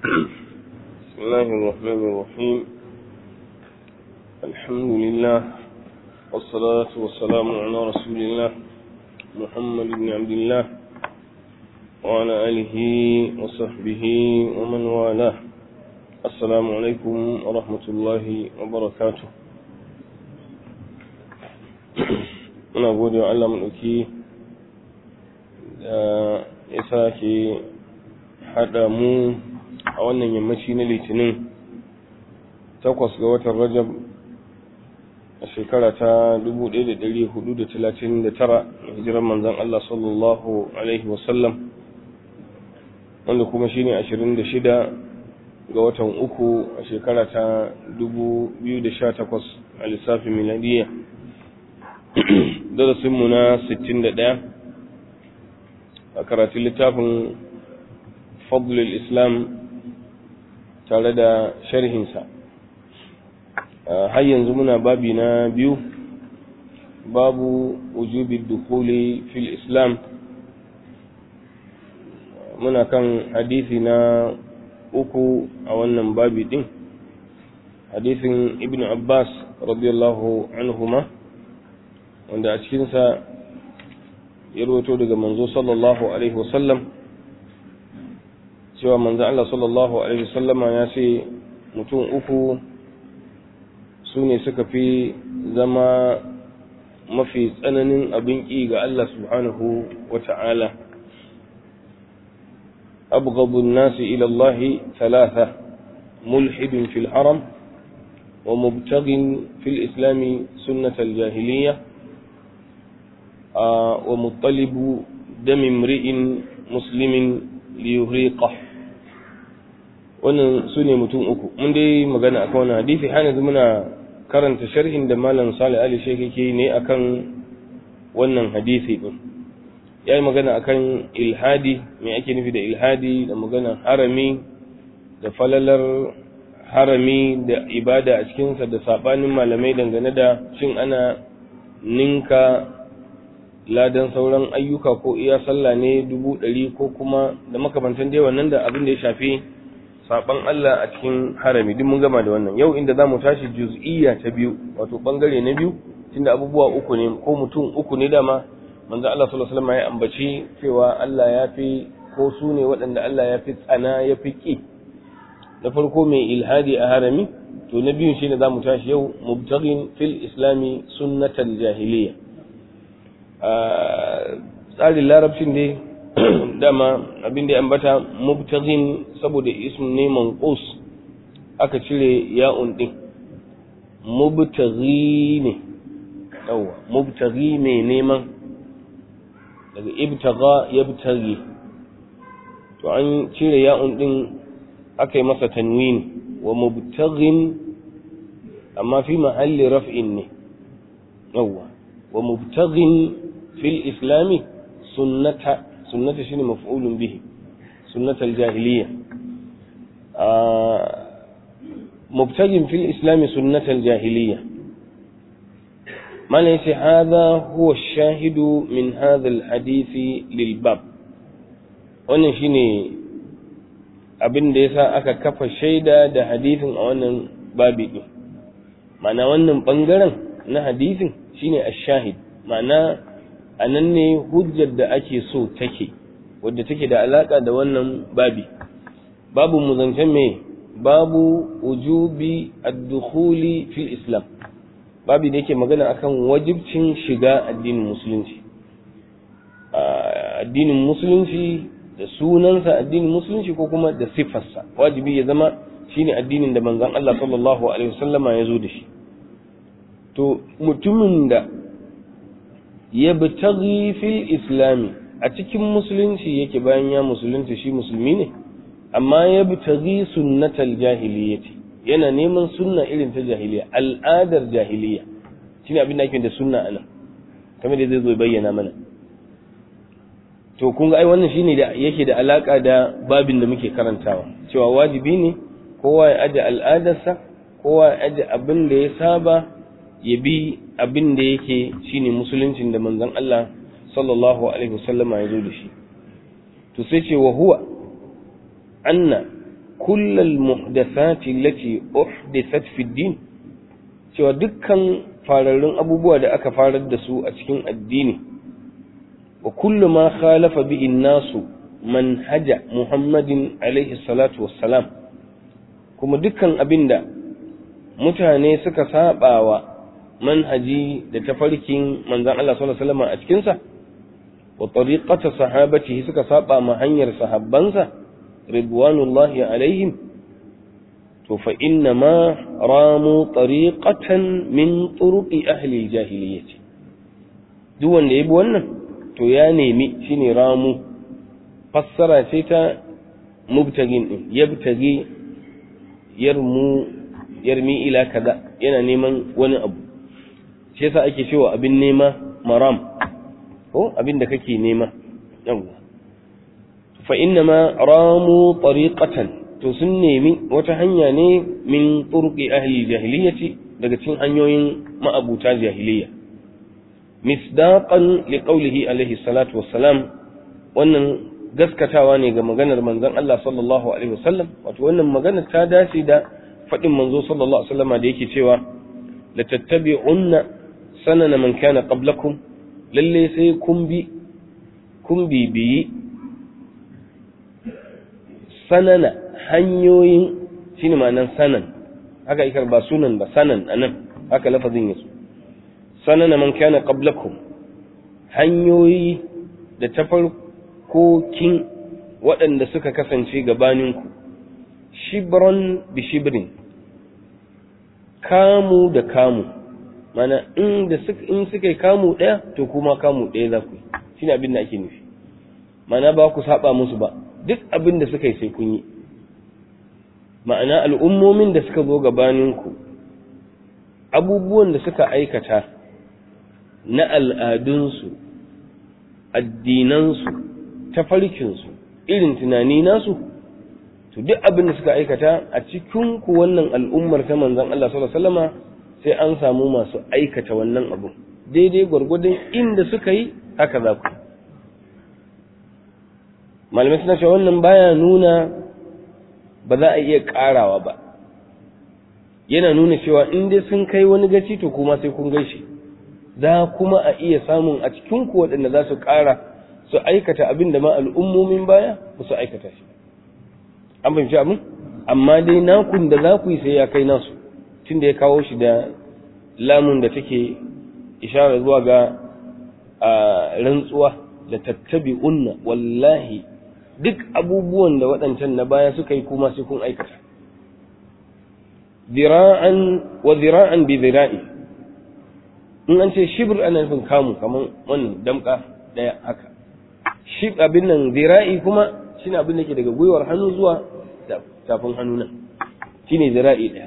بسم الله الرحمن الرحيم الحمد لله والصلاة والسلام على رسول الله محمد بن عبد الله وعلى آله وصحبه ومن والاه السلام عليكم ورحمة الله وبركاته muna gode wa Allah maɗauki da ya sake haɗa mu a wannan yammaci na litinin takwas ga watan rajab a shekara ta 1439 hijirar manzan Allah sallallahu Alaihi wasallam wanda kuma shi ne 26 ga watan uku a shekara ta 2018 a lissafin miladiyya darasinmu na 61 a karatun littafin fadlul islam tare da sharhinsa har yanzu muna babi na biyu babu wujubi dukuli fil islam muna kan hadisi na uku a wannan babi din hadisin ibn abbas radiyallahu anhuma wanda a cikinsa ya rawato daga manzo sallallahu alaihi wasallam cewa manzo Allah sallallahu alaihi wasallama ya ce mutum uku su ne suka fi zama mafi tsananin abin ƙi ga Allah subhanahu wa ta'ala أبغض الناس إلى الله ثلاثة ملحد في الحرم ومبتغ في الإسلام سنة الجاهلية آه ومطلب دم امرئ مسلم liyuriqa wannan su ne mutum uku mun dai magana akan wannan hadisi har yanzu muna karanta sharhin da malam Salih Ali Sheikh yake ne akan wannan hadisi din yayi magana akan ilhadi me ake nufi da ilhadi da magana harami da falalar harami da ibada a cikinsa da sabanin malamai dangane da shin ana ninka ladan sauran ayyuka ko iya sallah ne dubu ɗari ko kuma da makamantan dai wannan da abin da ya shafi saban Allah a cikin harami duk mun gama da wannan yau inda zamu tashi juz'iyya ta biyu wato bangare na biyu tunda abubuwa uku ne ko mutum uku ne dama manzo Allah sallallahu alaihi wasallam ya ambaci cewa Allah ya fi ko su ne waɗanda Allah ya fi tsana ya fi ki na farko mai ilhadi a harami to na biyun shine zamu tashi yau mubtaghin fil islami sunnatal jahiliyya tsarin larabcin dai dama abin da ya ambata mubtaghin saboda ism ne manqus aka cire ya'un din mubtaghi ne yawa mubtaghi ne neman daga ibtagha yabtaghi to an cire ya'un din aka yi masa tanwini wa mubtaghin amma fi mahalli raf'in ne yawa wa mubtaghin في الإسلام سنة سنة شنو مفعول به سنة الجاهلية آه مبتغ في الإسلام سنة الجاهلية ما ليس هذا هو الشاهد من هذا الحديث للباب wannan shine abin da yasa aka kafa shaida da hadisin a wannan babi din ma'ana wannan bangaren na hadisin shine ash-shahid ma'ana a nan ne hujjar da ake so take wadda take da alaka da wannan babi babu muzancen me babu ujubi ad-dukhuli fil islam babi da yake magana akan wajibcin shiga addinin musulunci addinin musulunci da sunansa addinin musulunci ko kuma da siffarsa wajibi ya zama shine addinin da manzon Allah sallallahu alaihi wasallama ya zo da shi to mutumin da yabtaghi fil islami a cikin musulunci yake bayan ya musulunta shi musulmi ne amma yabtaghi sunnatal jahiliyyati yana neman sunna irin ta jahiliya al'adar jahiliya shine abin da ake da sunna anan kamar da zai zo bayyana mana to kun ga ai wannan shine da yake da alaka da babin da muke karantawa cewa wajibi ne kowa ya aje al'adarsa kowa ya aje abin da ya saba ya bi abin da yake shine musuluncin da manzon Allah sallallahu alaihi wasallama ya zo da shi to sai ce wa huwa anna kullal muhdathati allati uhdithat fi din cewa dukkan fararrun abubuwa da aka farar da su a cikin addini wa kullu ma khalafa bi nasu manhaja muhammadin alaihi salatu wassalam kuma dukkan abinda mutane suka sabawa manhaji da tafarkin manzon Allah sallallahu alaihi wasallam a cikin sa wa tariqata sahabatihi suka saba ma hanyar sahabbansa ridwanullahi alaihim to fa inna ma ramu tariqatan min turuqi ahli jahiliyyah duk wanda yabi wannan to ya nemi shine ramu fassara ce ta mubtagin din yabtagi yarmu yarmi ila kaza yana neman wani abu shi yasa ake cewa abin nema maram ko abin da kake nema yawa fa inna ma ramu tariqatan to sun nemi wata hanya ne min turqi ahli jahiliyyati daga cikin hanyoyin ma'abuta jahiliyya misdaqan liqaulihi alaihi salatu wassalam wannan gaskatawa ne ga maganar manzon Allah sallallahu alaihi wasallam wato wannan magana ta dace da fadin manzo sallallahu alaihi wasallam da yake cewa la tattabi'unna sanana man kana qablakum lalle sai kun bi kun bibiyi sanana hanyoyin shine ma'anan sanan haka ikar ba sunan ba sanan anan haka lafazin yaso sanana man kana qablakum hanyoyi da tafarkokin waɗanda suka kasance gabaninku shibran bi shibrin kamu da kamu mana in da in suka yi kamu ɗaya to kuma kamu ɗaya za ku yi shine abin da ake nufi mana ba ku saba musu ba duk abin da suka yi sai kun yi ma'ana al'ummomin da suka zo gabaninku abubuwan da suka aikata na al'adunsu addinansu tafarkinsu irin tunani nasu to duk abin da suka aikata a cikin ku wannan al'ummar ta manzon Allah sallallahu alaihi wasallama sai an samu masu aikata wannan abin daidai gwargwadon inda suka yi haka za ku malamai suna cewa wannan baya nuna ba za a iya karawa ba yana nuna cewa in dai sun kai wani gaci to kuma sai kun gaishe za kuma a iya samun a cikin ku waɗanda za su ƙara su aikata abin da ma al'ummomin baya ba su aikata shi an fahimci abin amma dai nakun da za ku yi sai ya kai nasu tun da ya kawo shi da lamun da take ishara zuwa ga rantsuwa da tattabi unna wallahi duk abubuwan da waɗancan na baya suka yi kuma sai kun aikata zira'an wa zira'an bi zira'i in an ce shibir ana nufin kamu kamar wannan damka daya haka shib abin nan zira'i kuma shine abin da ke daga gwiwar hannu zuwa tafin hannu nan shine zira'i daya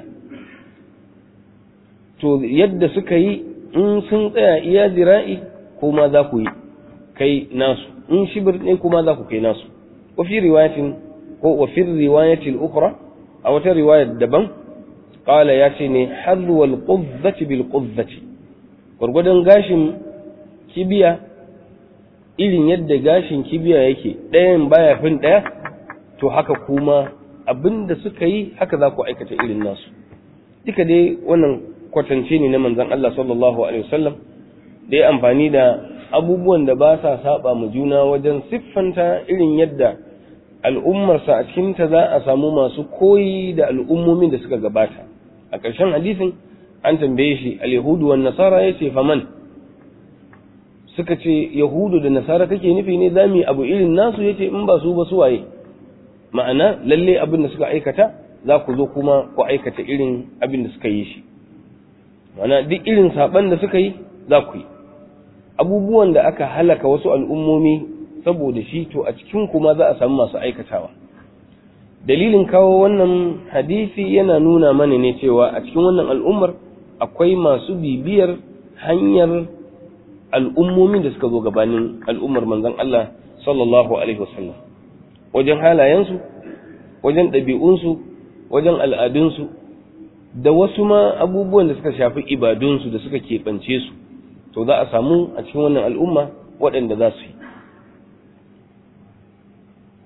to yadda suka yi in sun tsaya iya zira'i kuma za ku yi kai nasu in shibir ne kuma za ku kai nasu wa fi riwayatin ko wa fi riwayatil ukhra a wata riwayar daban qala ya ce ne hadwal qudzati bil qudzati gwargwadon gashin kibiya irin yadda gashin kibiya yake ɗayan baya fin ɗaya to haka kuma abinda suka yi haka za ku aikata irin nasu duka dai wannan kwatance ne na manzon Allah sallallahu alaihi wasallam da ya amfani da abubuwan da ba sa saba mu juna wajen siffanta irin yadda al'ummarsa a cikinta za a samu masu koyi da al'ummomin da suka gabata a ƙarshen hadisin an tambaye shi al-yahudu wan nasara yace faman suka ce yahudu da nasara kake nufi ne zamu abu irin nasu yace in ba su ba su waye ma'ana lalle abin da suka aikata za ku zo kuma ku aikata irin abin da suka yi shi ma'ana duk irin saban da suka yi za ku yi abubuwan da aka halaka wasu al'ummomi saboda shi to a cikin kuma za a samu masu aikatawa dalilin kawo wannan hadisi yana nuna mana ne cewa a cikin wannan al'ummar akwai masu bibiyar hanyar al'ummomin da suka zo gabanin al'ummar manzon Allah sallallahu alaihi wasallam wajen halayensu wajen ɗabi'unsu wajen al'adunsu da wasu ma abubuwan da suka shafi ibadunsu da suka keɓance su to za a samu a cikin wannan al'umma waɗanda za su yi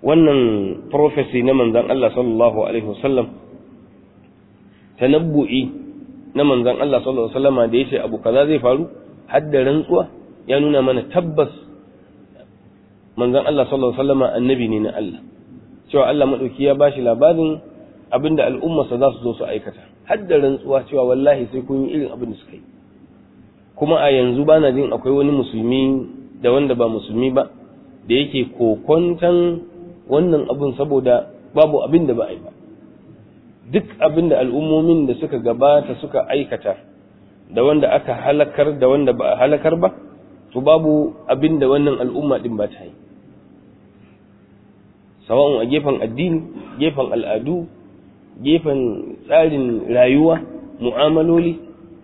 wannan prophecy na manzan Allah sallallahu alaihi wasallam tanabbu'i na manzan Allah sallallahu alaihi wasallam da yace abu kaza zai faru har da rantsuwa ya nuna mana tabbas manzan Allah sallallahu alaihi wasallam annabi ne na Allah cewa Allah madauki ya bashi labarin abinda al'ummarsa za su zo su aikata har da rantsuwa cewa wallahi sai kun yi irin abin da suka yi kuma a yanzu bana jin akwai wani musulmi da wanda ba musulmi ba da yake kokontan wannan abin saboda babu abin da ba a yi ba duk abin da al'ummomin da suka gabata suka aikata da wanda aka halakar da wanda ba a halakar ba to babu abin da wannan al'umma din ba ta yi sawa'un a gefen addini gefen al'adu gefen tsarin rayuwa mu'amaloli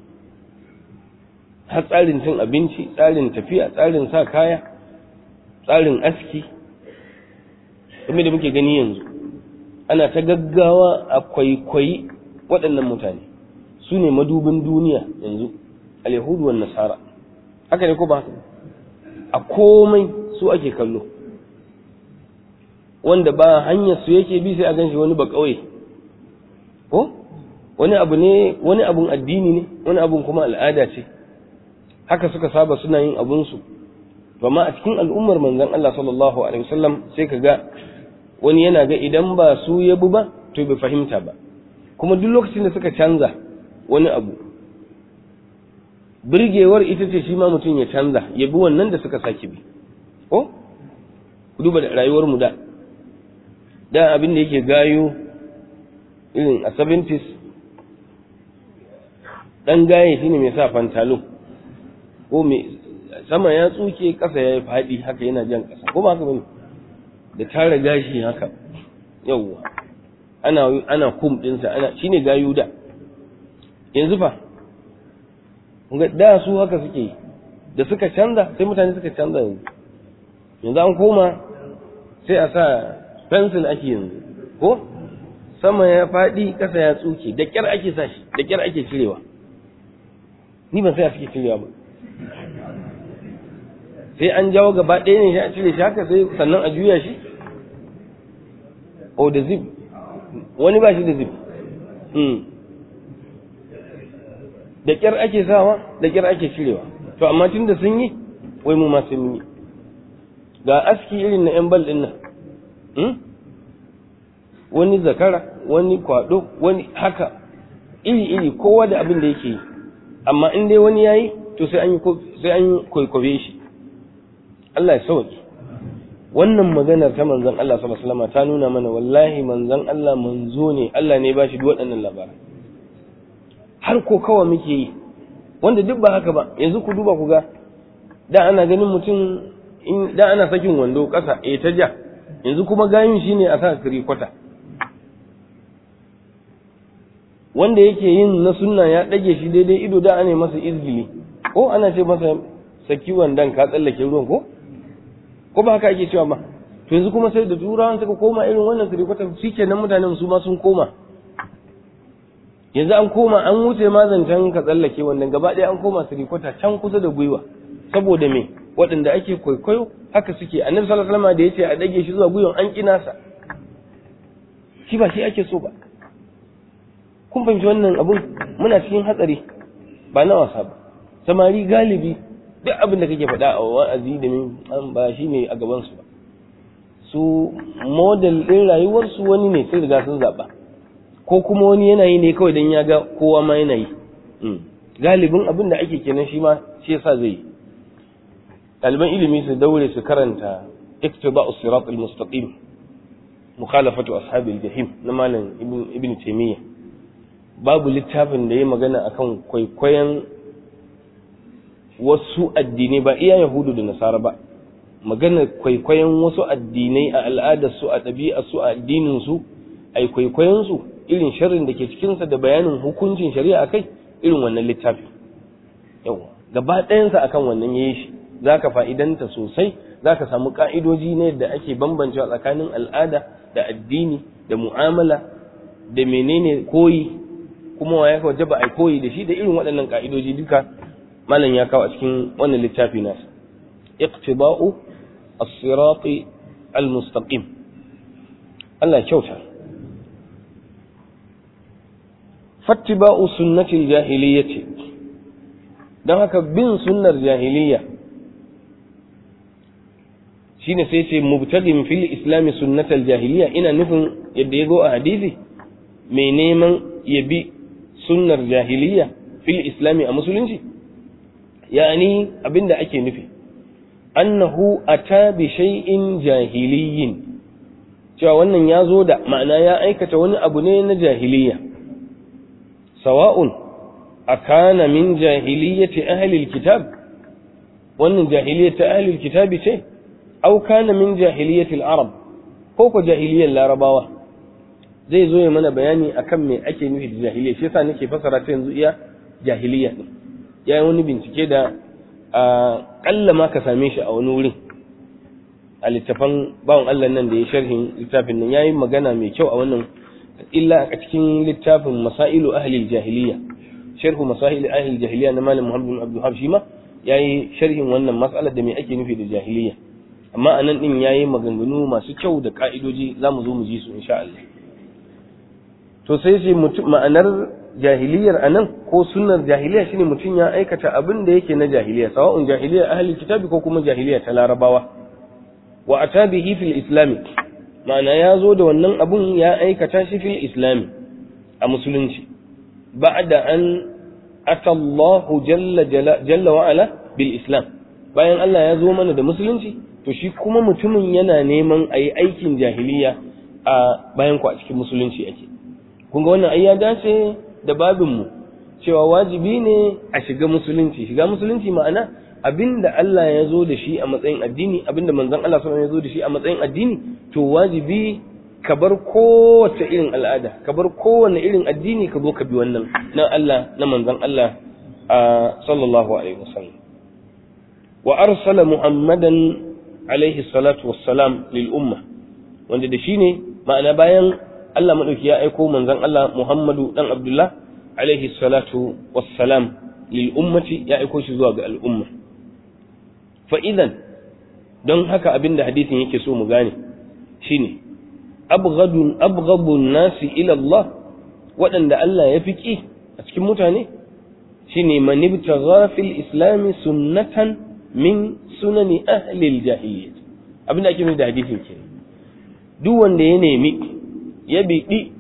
har tsarin cin abinci tsarin tafiya tsarin sa kaya tsarin aski kuma da muke gani yanzu ana ta gaggawa a kwaikwayi waɗannan mutane su ne madubin duniya yanzu alyahudu wa nasara haka ne ko ba a komai su ake kallo wanda ba hanyar su yake bi sai a ganshi wani ba ƙauye ko wani abu ne wani abun addini ne wani abun kuma al'ada ce haka suka saba suna yin abunsu amma a cikin al'ummar manzon Allah sallallahu alaihi wasallam sai ka ga wani yana ga idan ba su ya bu ba to bai fahimta ba kuma duk lokacin da suka canza wani abu birgewar ita ce shi ma mutum ya canza ya bi wannan da suka sake bi ko ku duba da rayuwar mu da da abin da yake gayo irin a 70s dan gaye shine mai sa fantalo ko mai sama ya tsuke kasa ya yi faɗi haka yana jan kasa ko ba haka bane da tara gashi haka yawwa ana ana kum dinsa ana shine gayu da yanzu fa ga da su haka suke yi da suka canza sai mutane suka canza yanzu yanzu an koma sai a sa pencil ake yanzu ko sama ya faɗi ƙasa ya tsuke da ƙyar ake sa shi da ƙyar ake cirewa ni ban sai a suke cirewa ba sai an jawo gaba ɗaya ne shi a cire shi haka sai sannan a juya shi o da zip wani ba shi da zip da ƙyar ake sawa da ƙyar ake cirewa to amma tun da sun yi wai mu ma sun yi ga aski irin na 'yan bal ɗin nan wani zakara wani kwado wani haka iri-iri kowa da abin da yake yi amma in dai wani yayi to sai an yi sai an kwaikwabe shi Allah ya sauke wannan maganar ta manzon Allah sallallahu alaihi wasallam ta nuna mana wallahi manzon Allah manzo ne Allah ne ba shi duk waɗannan labaran har ko kawa muke yi wanda duk ba haka ba yanzu ku duba ku ga da ana ganin mutum in da ana sakin wando ƙasa eh ta ja yanzu kuma gayin shine a sa kiri kwata wanda yake yin na sunna ya ɗage shi daidai ido da ana masa izgili ko ana ce masa saki wandan ka tsallake ruwan ko ko ba haka ake cewa ba to yanzu kuma sai da turawan suka koma irin wannan sirikwata shikenan mutanen su ma sun koma yanzu an koma an wuce ma zancen ka tsallake wannan gaba ɗaya an koma sirikwata can kusa da gwiwa saboda me waɗanda ake kwaikwayo haka suke annabi sallallahu alaihi wasallam da yace a dage shi zuwa gwiwan an kina sa shi ba shi ake so ba kun fahimci wannan abun muna cikin hatsari ba na wasa ba samari galibi duk abin da kake faɗa a wa'azi da min an ba shi ne a gaban su ba su model ɗin rayuwarsu wani ne sai riga sun zaɓa ko kuma wani yanayi ne kawai don ya ga kowa ma yana yi galibin abin da ake kenan shi ma shi yasa zai yi ɗaliban ilimi su daure su karanta iktiba'u sirat al-mustaqim mukhalafatu ashabil jahim na malam ibn taymiyyah babu littafin da ya magana akan kwaikwayon wasu addinai ba iya yahudu da nasara ba magana kwaikwayon wasu addinai a al'adarsu a ɗabi'arsu a addininsu a kwaikwayonsu irin sharrin da ke cikinsa da bayanin hukuncin shari'a kai irin wannan littafi yawa gaba ɗayansa akan wannan ya yi shi za ka fa'idanta sosai za ka samu ƙa'idoji ne da ake bambancewa tsakanin al'ada da addini da mu'amala da menene koyi kuma wa ya wajaba a koyi da shi da irin waɗannan ƙa'idoji duka malam ya kawo a cikin wannan littafi nasa iqtiba'u as-sirati al-mustaqim Allah kyauta fattiba'u sunnatil jahiliyyati don haka bin sunnar jahiliya shine sai ce mubtagin fil islami sunnatal jahiliya ina nufin yadda ya zo a hadisi mai neman ya bi sunnar jahiliya fil islami a musulunci yani abinda ake nufi annahu ata bi shay'in jahiliyin cewa wannan ya zo da ma'ana ya aikata wani abu ne na jahiliya sawa'un akana min jahiliyyati ahli alkitab wannan jahiliyyati ahli alkitab ce aw kana min jahiliyyati alarab ko ko jahiliyyar larabawa zai zo ya mana bayani akan me ake nufi da jahiliya shi yasa nake fasara ta yanzu iya jahiliya din yayi wani bincike da a kalla ma ka same shi a wani wurin a littafan bawan Allah nan da ya sharhin littafin nan yayi magana mai kyau a wannan illa a cikin littafin masailu ahli jahiliya sharhu masail ahli jahiliya na malam Muhammad bin Abdul Habib ma yayi sharhin wannan mas'alar da me ake nufi da jahiliya amma anan din yayi maganganu masu kyau da ka'idoji zamu zo mu ji su insha Allah to sai ce ma'anar jahiliyar anan ko sunnar jahiliya shine mutum ya aikata abin da yake na jahiliya sawa'un jahiliya ahli kitabi ko kuma jahiliya ta larabawa wa atabihi fil islami ma'ana ya zo da wannan abun ya aikata shi fil islami a musulunci ba'da an ata Allahu jalla jalla wa ala bil islam bayan Allah ya zo mana da musulunci to shi kuma mutumin yana neman a yi aikin jahiliya a bayan ku a cikin musulunci ake kun ga wannan ai ya dace da babinmu cewa wajibi ne a shiga musulunci shiga musulunci ma'ana abinda Allah ya zo da shi a matsayin addini abinda manzon Allah sallallahu ya zo da shi a matsayin addini to wajibi ka bar kowace irin al'ada ka bar kowane irin addini ka zo ka bi wannan na Allah na manzon Allah sallallahu alaihi wasallam wa arsala muhammadan alaihi salatu wassalam lil umma wanda da shine ma'ana bayan Allah madauki ya aiko manzon Allah Muhammadu dan Abdullah alaihi salatu wassalam lil ummati ya aiko shi zuwa ga al'umma fa idan don haka abinda hadisin yake so mu gane shine abghadun abghadun nasi ila Allah waɗanda Allah ya fi ki a cikin mutane shine man ibtagha fil islam sunnatan min sunani ahli al-jahiliyyah abinda ake nufi da hadisin kenan duk wanda ya nemi ya biɗi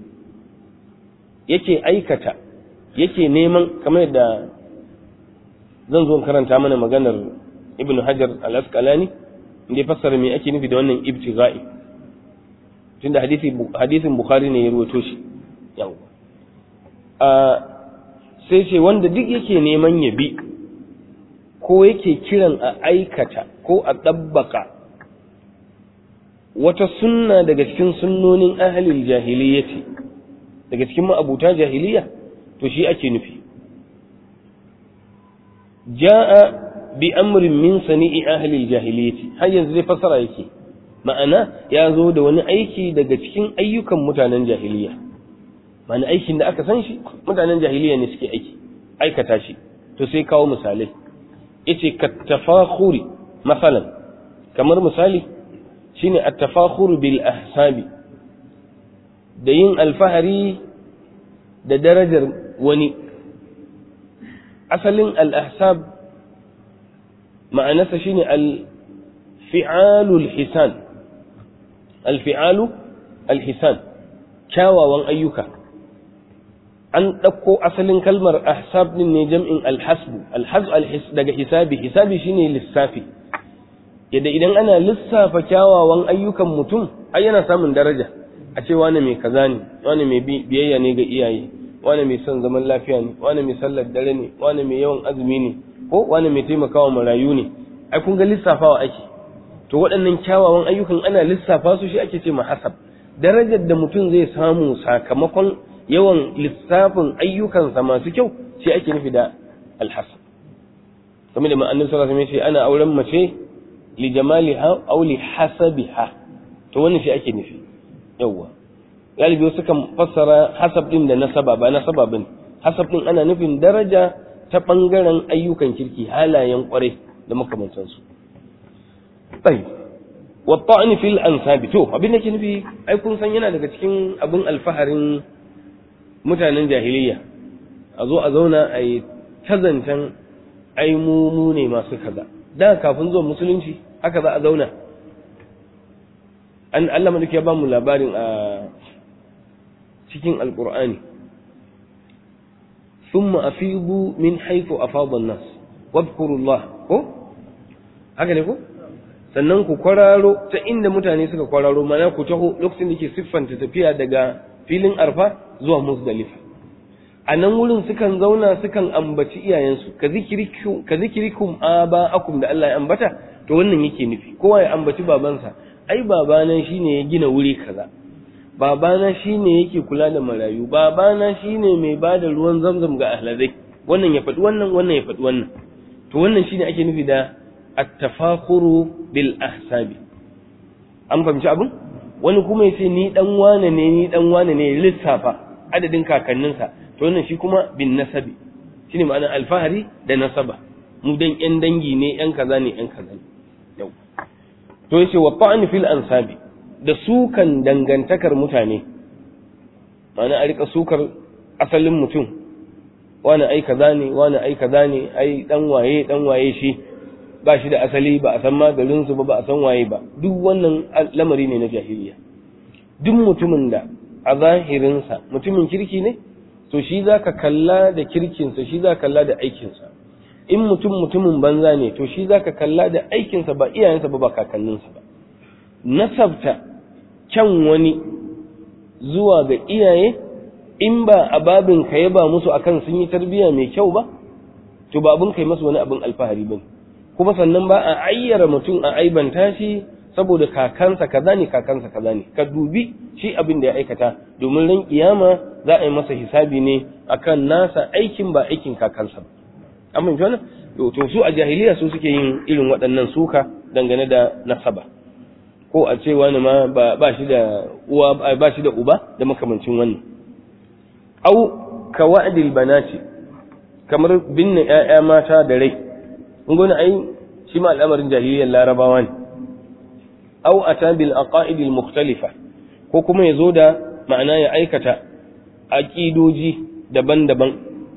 yake aikata yake neman kamar yadda zan zo karanta mana maganar ibn hajar al-asqalani inda ya fassara me ake nufi da wannan ibtigha'i tunda hadisi hadisin bukhari ne ya ruwato shi yau a sai ce wanda duk yake neman ya bi ko yake kiran a aikata ko a ɗabbaka wata sunna daga cikin sunnonin ahalil jahiliyyati daga cikin ma'abuta jahiliya to shi ake nufi ja'a bi amrin min sani'i ahalil jahiliyyati har yanzu zai fasara yake ma'ana ya zo da wani aiki daga cikin ayyukan mutanen jahiliya ma'ana aikin da aka san shi mutanen jahiliya ne suke aiki aikata shi to sai kawo misalai yace kattafakhuri masalan kamar misali shine at-tafakhur bil ahsabi da yin alfahari da darajar wani asalin al-ahsab ma'anarsa shine al-fi'alul hisan al-fi'alu al-hisan kyawawan ayyuka an ɗauko asalin kalmar ahsab din ne jam'in alhasbu alhasb daga hisabi hisabi shine lissafi yadda idan ana lissafa kyawawan ayyukan mutum ai yana samun daraja a ce wani mai kaza ne wani mai biyayya ne ga iyaye wani mai son zaman lafiya ne wani mai sallar dare ne wani mai yawan azumi ne ko wani mai taimakawa marayu ne ai kun ga lissafawa ake to waɗannan kyawawan ayyukan ana lissafa su shi ake ce mahasab darajar da mutum zai samu sakamakon yawan lissafin ayyukansa masu kyau shi ake nufi da alhasab kamar da ma'anin sallallahu alaihi wasallam ana auren mace li jamaliha aw li hasabiha to wannan shi ake nufi yawwa galibi wasu kan fassara hasab din da nasaba ba nasaba bane hasab din ana nufin daraja ta bangaren ayyukan kirki halayen kwarai da makamantansu tsayi wa ta'ni fil ansabi to abin da ke nufi ai kun san yana daga cikin abin alfaharin mutanen jahiliya a zo a zauna a yi tazancan ai mu mu ne masu kaza da kafin zuwa musulunci haka za a zauna an Allah madauki ya ba mu labarin a cikin alqur'ani thumma afidu min haythu afada an-nas wadhkurullah ko haka ne ko sannan ku kwararo ta inda mutane suka kwararo mana ku taho lokacin da ke siffanta tafiya daga filin arfa zuwa muzdalifa a nan wurin sukan zauna sukan ambaci iyayensu ka zikirikum aba'akum da Allah ya ambata to wannan yake nufi kowa ya ambaci babansa ai babana shine ya gina wuri kaza babana shine yake kula da marayu babana shine mai bada ruwan zamzam ga ahladai wannan ya faɗi wannan wannan ya faɗi wannan to wannan shine ake nufi da at-tafakhuru bil ahsabi an fahimci abin wani kuma ya ce ni dan wane ne ni dan wane ne lissafa adadin kakanninsa to wannan shi kuma bin nasabi shine ma'ana alfahari da nasaba mu dan yan dangi ne yan kaza ne yan kaza ne yau to yace wa ta'an fil ansabi da sukan dangantakar mutane ma'ana a rika sukar asalin mutum wani ai kaza ne wani ai kaza ne ai dan waye dan waye shi ba shi da asali ba a san magarinsu ba ba a san waye ba duk wannan lamari ne na jahiliya duk mutumin da a zahirinsa mutumin kirki ne to shi za ka kalla da kirkinsa shi za ka kalla da aikinsa in mutum mutumin banza ne to shi za ka kalla da aikinsa ba iyayensa ba ba kakanninsa ba nasabta kyan wani zuwa ga iyaye in ba a babin ka yaba musu akan sun yi tarbiyya mai kyau ba to ba abin kai masu wani abin alfahari ba kuma sannan ba a ayyara mutum a aibanta shi saboda kakansa kaza ne kakansa kaza ne ka dubi shi abin da ya aikata domin ran kiyama za a yi masa hisabi ne akan nasa aikin ba aikin kakansa ba amma ji wannan to su a jahiliya su suke yin irin waɗannan suka dangane da nasaba ko a ce wani ma ba shi da uwa ba shi da uba da makamancin wannan au ka wa'dil banati kamar binne ƴaƴa mata da rai kun gona ai shi ma al'amarin jahiliyyar larabawa ne au ata bil aqaid al mukhtalifa ko kuma yazo da ma'ana ya aikata aqidoji daban-daban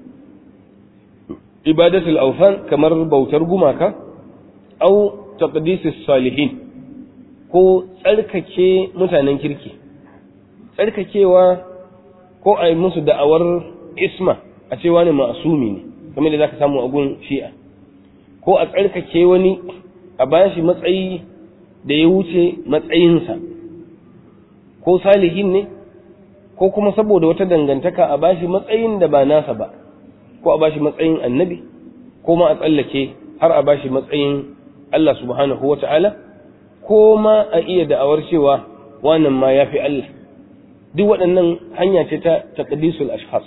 ibadatul awthan kamar bautar gumaka au taqdisis salihin ko tsarkake mutanen kirki tsarkakewa ko a yi musu da'awar isma a ce wani ma'asumi ne kamar da za ka samu a gun shi'a ko a tsarkake wani a bashi matsayi da ya wuce matsayinsa ko salihin ne ko kuma saboda wata dangantaka a bashi matsayin da ba nasa ba ko a bashi matsayin annabi ko ma a tsallake har a bashi matsayin Allah subhanahu wa ta'ala ko ma a iya da'awar cewa wannan ma ya fi Allah duk waɗannan hanya ce ta taqdisul ashkhas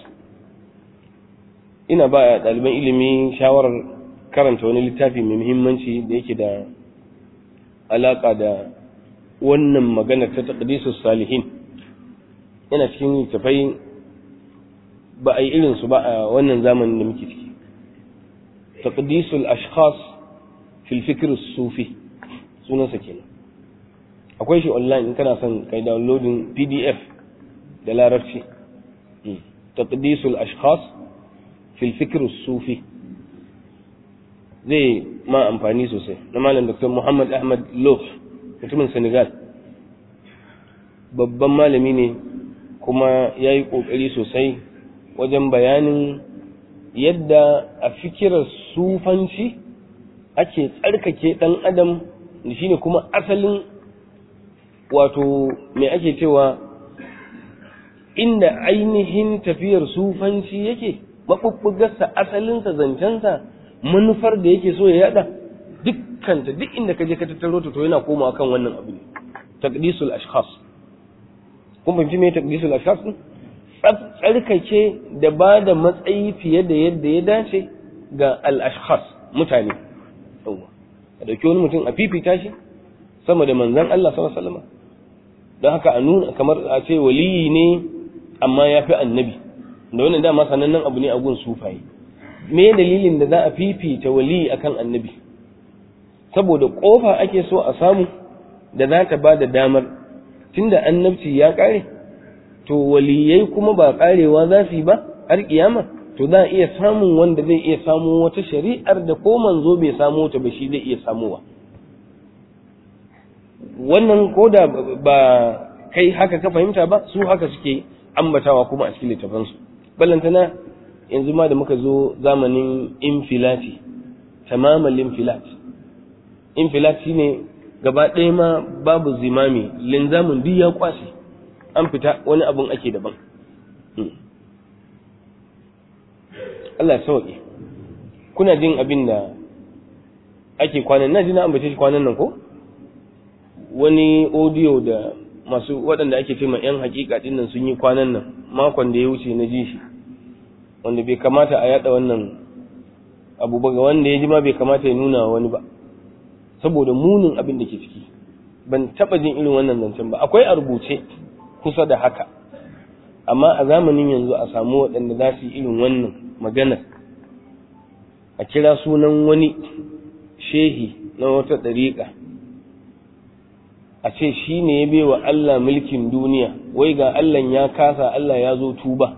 ina ba ɗaliban ilimi shawarar karanta wani littafi mai muhimmanci da yake da alaƙa da wannan magana ta taqdisus salihin yana cikin littafai ba a yi irinsu ba a wannan zamanin da muke ciki taqdisul ashkhas fil fikr sufi sunansa kenan akwai shi online in kana son kai downloading pdf da larabci taqdisul ashkhas fil fikr sufi zai ma amfani sosai na malam dr muhammad ahmad lof mutumin senegal babban malami ne kuma ya yi ƙoƙari sosai wajen bayanin yadda a fikirar sufanci ake tsarkake ɗan adam da shine kuma asalin wato mai ake cewa inda ainihin tafiyar sufanci yake maɓuɓɓugarsa asalinsa zancensa manufar da yake so ya yada dukkanta duk inda ka je ka tattaro ta to yana komawa kan wannan abu ne taqdisul ashkhas kun fahimci me taqdisul ashkhas din tsarkake da ba da matsayi fiye da yadda ya dace ga al ashkhas mutane yawa a dauki wani mutum a fifita shi sama da manzon Allah sallallahu alaihi wasallam don haka a nuna kamar a ce waliyi ne amma ya fi annabi da wannan dama sanannen abu ne a gun sufaye me dalilin da za a fifita waliyi akan annabi saboda kofa ake so a samu da za ta ba da damar tunda annabci ya ƙare to waliyai kuma ba ƙarewa za su yi ba har kiyama to za a iya samun wanda zai iya samu wata shari'ar da ko manzo bai samu ta ba shi zai iya samuwa wannan ko da ba kai haka ka fahimta ba su haka suke ambatawa kuma a cikin littafansu ballantana yanzu ma da muka zo zamanin infilati tamamal infilat infilat shine gaba ɗaya ma babu zimami linzamin duk ya kwashe an fita wani abun ake daban Allah sauƙi kuna jin abin da ake kwanan na ji na ambace shi kwanan nan ko wani audio da masu waɗanda ake ce ma 'yan hakika ɗin nan sun yi kwanan nan makon da ya wuce na ji shi wanda bai kamata a yada wannan abu ba ga wanda ya ji ma bai kamata ya nuna wani ba saboda munin abin da ke ciki ban taɓa jin irin wannan zancen ba akwai a rubuce kusa da haka amma a zamanin yanzu a samu waɗanda za su yi irin wannan maganar a kira sunan wani shehi na wata ɗariƙa a ce shi ne ya bewa Allah mulkin duniya wai ga Allah ya kasa Allah ya zo tuba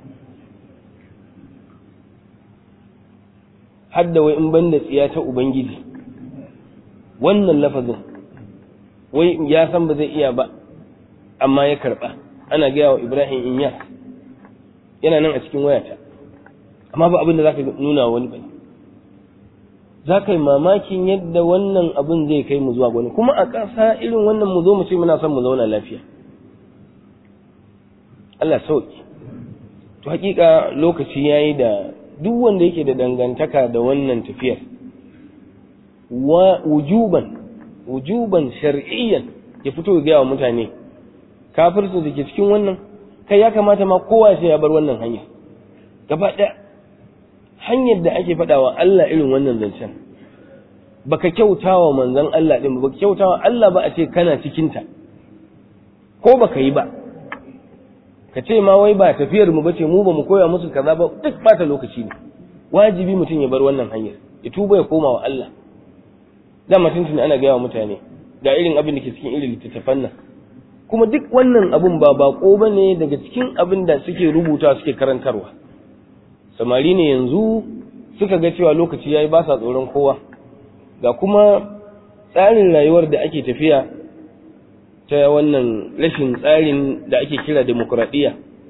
hadda wai in banda tsiya ta Ubangiji wannan lafazin wai ya san ba zai iya ba amma ya karɓa ana gaya wa Ibrahim Inyas yana nan a cikin wayata amma ba abin da za ka nuna wani ba za ka yi mamakin yadda wannan abin zai kai mu zuwa wani kuma a ƙasa irin wannan mu zo mu ce muna son mu zauna lafiya Allah sauki to hakika lokaci yayi da duk wanda yake da dangantaka da wannan tafiyar wa wujuban wujuban shar'iyyan ya fito ya gaya wa mutane kafirsu da ke cikin wannan kai ya kamata ma kowa sai ya bar wannan hanya gaba ɗaya hanyar da ake faɗawa Allah irin wannan zancen baka kyautawa manzon Allah din baka kyautawa Allah ba a ce kana cikin ta ko baka yi ba ka ce ma wai ba tafiyar mu bace mu ba mu koya musu kaza ba duk bata lokaci ne wajibi mutum ya bar wannan hanyar ya tuba ya koma wa Allah da mutum tun ana gaya wa mutane ga irin abin da ke cikin irin littattafan nan kuma duk wannan abin ba bako bane daga cikin abin da suke rubuta suke karantarwa samari ne yanzu suka ga cewa lokaci yayi ba sa tsoron kowa ga kuma tsarin rayuwar da ake tafiya ta wannan rashin tsarin da ake kira demokuraɗiyya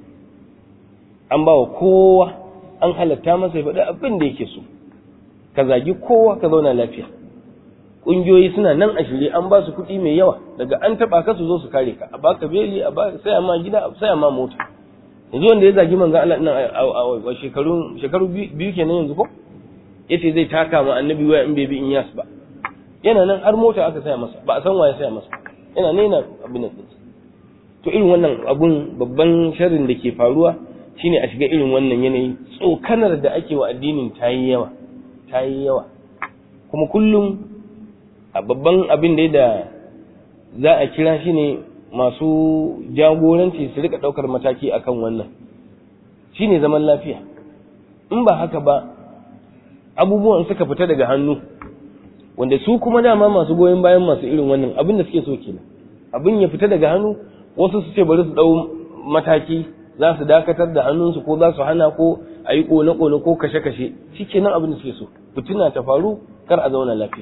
an ba wa kowa an halatta masa ya faɗi abin da yake so ka zagi kowa ka zauna lafiya ƙungiyoyi suna nan a shirye an ba su kuɗi mai yawa daga an taɓa ka su zo su kare ka a baka beli a baka saya ma gida a saya ma mota yanzu wanda ya zagi manzan Allah nan a shekaru shekaru biyu kenan yanzu ko yace zai taka ma annabi waya in bai bi in yas ba yana nan har mota aka saya masa ba a san waye saya masa yana ne yana abin nan to irin wannan abun babban sharrin da ke faruwa shine a shiga irin wannan yanayi tsokanar da ake wa addinin ta yi yawa ta yi yawa kuma kullum a babban abin da da za a kira shi ne masu jagoranci su rika ɗaukar mataki akan wannan shine zaman lafiya in ba haka ba abubuwan suka fita daga hannu wanda su kuma dama masu goyon bayan masu irin wannan abin da suke so kenan abin ya fita daga hannu wasu su ce bari su ɗau mataki za su dakatar da hannunsu ko za su hana ko a yi kone-kone ko kashe-kashe shi kenan abin da suke so fitina ta faru kar a zauna lafiya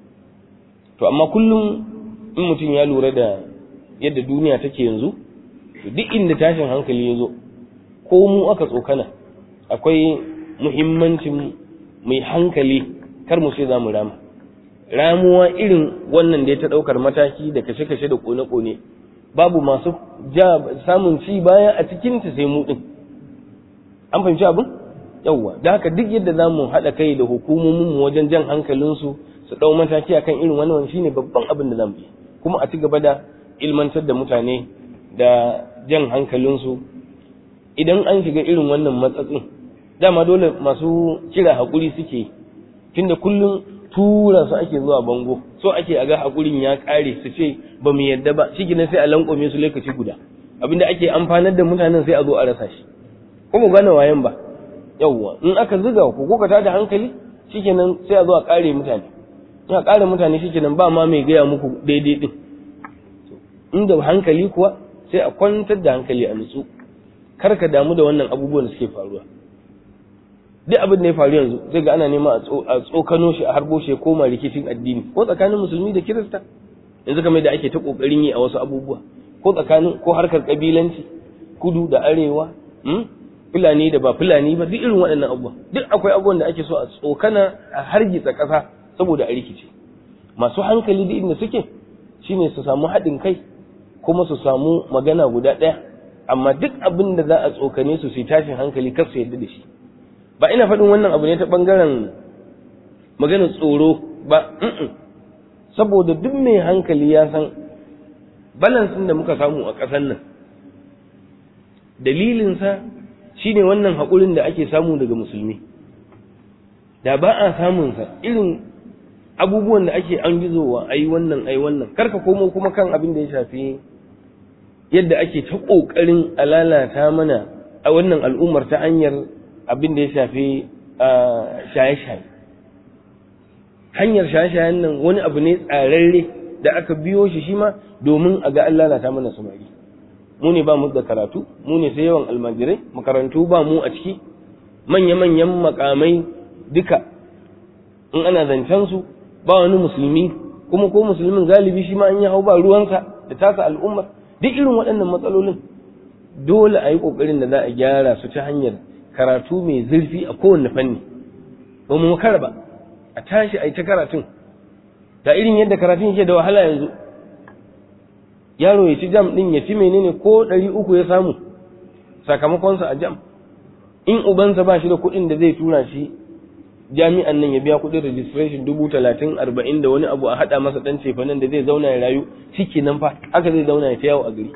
to amma kullum in mutum ya lura da yadda duniya take yanzu to duk inda tashin hankali ya zo ko mu aka tsokana akwai muhimmancin mai hankali kar mu sai za mu rama ramuwa irin wannan da ya ta ɗaukar mataki da kashe-kashe da kone-kone babu masu ja samun ci baya a cikinta sai mu ɗin an fahimci abin yawwa da haka duk yadda za mu haɗa kai da hukumomin mu wajen jan hankalinsu su ɗau mataki akan irin wannan shine babban abin da zamu yi kuma a ci gaba da ilmantar da mutane da jan hankalinsu idan an shiga irin wannan matsatsin dama dole masu kira haƙuri suke tunda kullum tura su ake zuwa bango so ake a ga haƙurin ya ƙare su ce ba mu yadda ba shi gina sai a lankwame su lokaci guda abinda ake amfanar da mutanen sai a zo a rasa shi ko mu gane wayan ba yawwa in aka zuga ku ko ka tada hankali shikenan sai a zo a ƙare mutane in a ƙare mutane shikenan ba ma mai gaya muku daidai din inda hankali kuwa sai a kwantar da hankali a nutsu kar ka damu da wannan abubuwan da suke faruwa duk abin da ya faru yanzu zai ga ana nema a tsokano shi a harbo shi ya koma rikicin addini ko tsakanin musulmi da kirista yanzu kamar da ake ta kokarin yi a wasu abubuwa ko tsakanin ko harkar kabilanci kudu da arewa fulani da ba fulani ba duk irin waɗannan abubuwa duk akwai abubuwan da ake so a tsokana a hargitsa ƙasa saboda a rikice masu hankali da inda suke shine su samu haɗin kai kuma su samu magana guda ɗaya amma duk abin da za a tsokane su su tashin hankali kar su yadda da shi ba ina faɗin wannan abu ne ta ɓangaren maganar tsoro ba saboda duk mai hankali ya san balansin da muka samu a ƙasar nan dalilinsa shine wannan haƙurin da ake samu daga musulmi da ba a samunsa irin abubuwan da ake an gizowa ai wannan ai wannan karka komo kuma kan abin da ya shafi yadda ake ta ƙoƙarin a lalata mana a wannan al'ummar ta hanyar abin da ya shafi shaye-shaye hanyar shaye-shayen nan wani abu ne tsararre da aka biyo shi shi ma domin a ga an lalata mana samari mu ne ba mu da karatu mu ne sai yawan almajirai makarantu ba mu a ciki manya-manyan makamai duka in ana zancen su ba wani musulmi kuma ko musulmin galibi shi ma an yi hau ba ruwansa da tasa al'ummar duk irin waɗannan matsalolin dole a yi ƙoƙarin da za a gyara su ta hanyar karatu mai zurfi a kowane fanni ba mu makara ba a tashi a yi ta karatun da irin yadda karatun yake da wahala yanzu yaro ya ci jam ɗin ya ci menene ko ɗari uku ya samu sakamakonsa a jam in ubansa ba shi da kuɗin da zai tura shi jami'an nan ya biya kuɗin registration dubu talatin arba'in da wani abu a haɗa masa ɗan cefanen da zai zauna ya rayu ciki nan fa haka zai zauna ya ta yawo a gari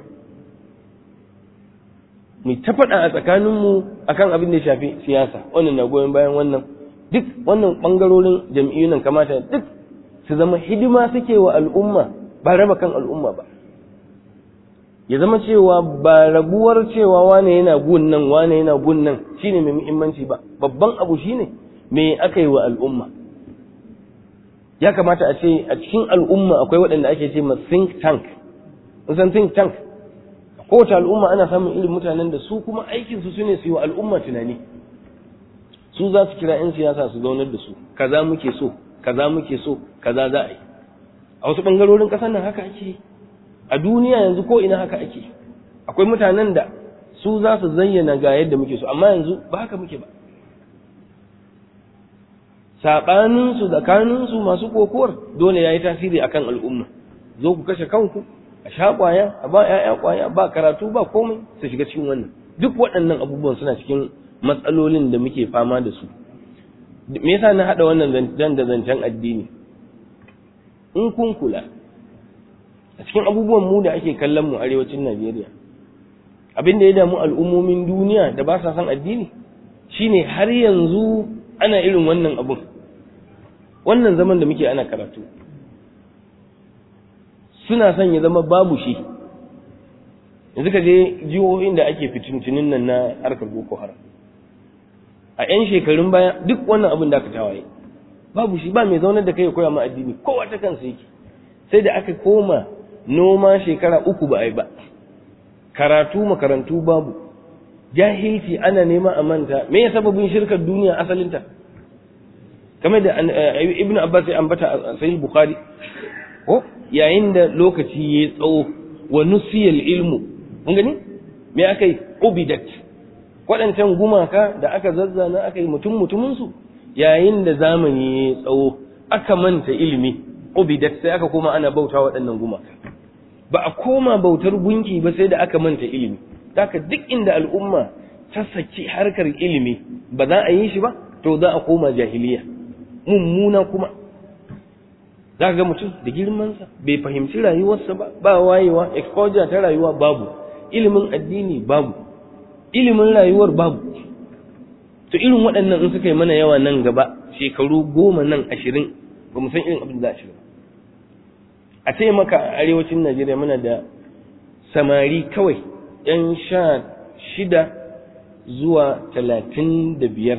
mu ta faɗa a tsakaninmu akan abin da ya shafi siyasa wannan na goyon bayan wannan duk wannan ɓangarorin jam'iyyun nan kamata duk su zama hidima suke wa al'umma ba raba kan al'umma ba ya zama cewa ba rabuwar cewa wane yana gun nan wane yana gun nan shine mai muhimmanci ba babban abu shine me aka yi wa al'umma ya kamata a ce a cikin al'umma akwai waɗanda ake ce ma think tank san think tank kowace al'umma ana samun irin mutanen da su kuma aikinsu su ne su yi wa al'umma tunani su za su kira 'yan siyasa su zaunar da su kaza muke so kaza muke so kaza za a yi a wasu ɓangarorin ƙasar nan haka ake a duniya yanzu ko ina haka ake akwai mutanen da su za su zayyana ga yadda muke so amma yanzu ba haka muke ba saɓaninsu tsakaninsu masu kokowar dole ya yi tasiri akan al'umma zo ku kashe kanku a sha ƙwaya a ba ‘ya'ya ƙwaya ba karatu ba komai su shiga cikin wannan duk waɗannan abubuwan suna cikin matsalolin da muke fama da su me yasa na haɗa wannan zancen da zancen addini in kun kula a cikin abubuwan mu da ake kallon mu arewacin Najeriya abin da ya damu al'ummomin duniya da ba sa son addini shine har yanzu ana irin wannan abun wannan zaman da muke ana karatu suna son ya zama babu shi yanzu ka je jihohin da ake fitintunin nan na harkar boko haram a 'yan shekarun baya duk wannan abin da aka tawaye babu shi ba mai zaunar da kai ya koya ma addini kowa ta kansa yake sai da aka koma noma shekara uku ba a yi ba karatu makarantu babu jahilci ana nema a manta me ya sababin shirkar duniya asalinta kamar da ibnu abbas ya ambata a sahih bukhari ko yayin da lokaci ya tsawo wa nusiyal ilmu mun gani me aka yi ubidat waɗancan gumaka da aka zazzana aka yi mutum mutuminsu yayin da zamani ya tsawo aka manta ilimi ubidat sai aka koma ana bauta waɗannan gumaka ba a koma bautar gunki ba sai da aka manta ilimi haka duk inda al'umma ta saki harkar ilimi ba za a yi shi ba to za a koma jahiliya mummuna kuma za ga mutum da girmansa bai fahimci rayuwarsa ba ba wayewa exposure ta rayuwa babu ilimin addini babu ilimin rayuwar babu to irin waɗannan in suka yi mana yawa nan gaba shekaru goma nan ashirin ba mu san irin abin da za a shiga a ce maka a arewacin najeriya muna da samari kawai yan sha shida zuwa talatin da biyar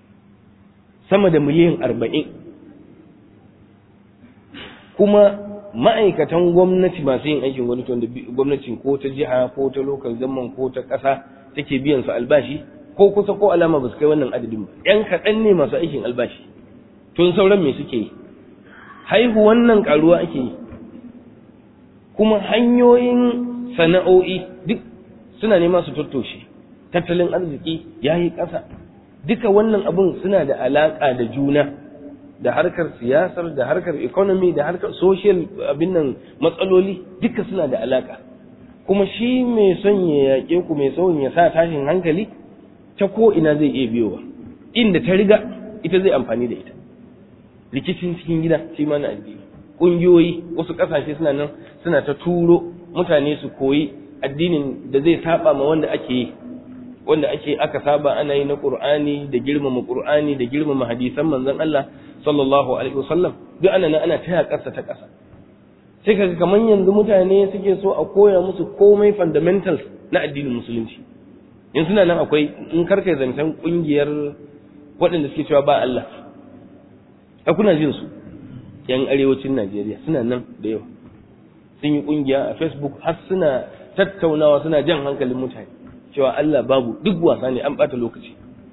sama da miliyan arba'in kuma ma'aikatan gwamnati masu yin aikin gwamnati wanda gwamnatin ko ta jiha ko ta lokal zaman ko ta ƙasa take biyan su albashi ko kusa ko alama ba su kai wannan adadin ba yan kaɗan ne masu aikin albashi tun sauran me suke yi haihu wannan ƙaruwa ake yi kuma hanyoyin sana'o'i duk suna nema su tattoshe tattalin arziki ya yi ƙasa duka wannan abun suna da alaƙa da juna da harkar siyasar da harkar economy da harkar social abin nan matsaloli duka suna da alaƙa kuma shi mai son ya yaƙe ku mai son ya sa tashin hankali ta ko ina zai iya biyowa inda ta riga ita zai amfani da ita rikicin cikin gida shi ma na addini ƙungiyoyi wasu ƙasashe suna nan suna ta turo mutane su koyi addinin da zai saba ma wanda ake yi wanda ake aka saba ana yi na Qur'ani da girmama Qur'ani da girmama hadisan manzon Allah sallallahu alaihi wasallam duk ana nan ana taya ƙasa ta ƙasa sai kaga kaman yanzu mutane suke so a koya musu komai fundamentals na addinin musulunci in suna nan akwai in karkai zancen kungiyar waɗanda suke cewa ba Allah a kuna jin su yan arewacin Najeriya suna nan da yawa sun yi kungiya a Facebook har suna tattaunawa suna jan hankalin mutane cewa Allah babu duk wasa ne an bata lokaci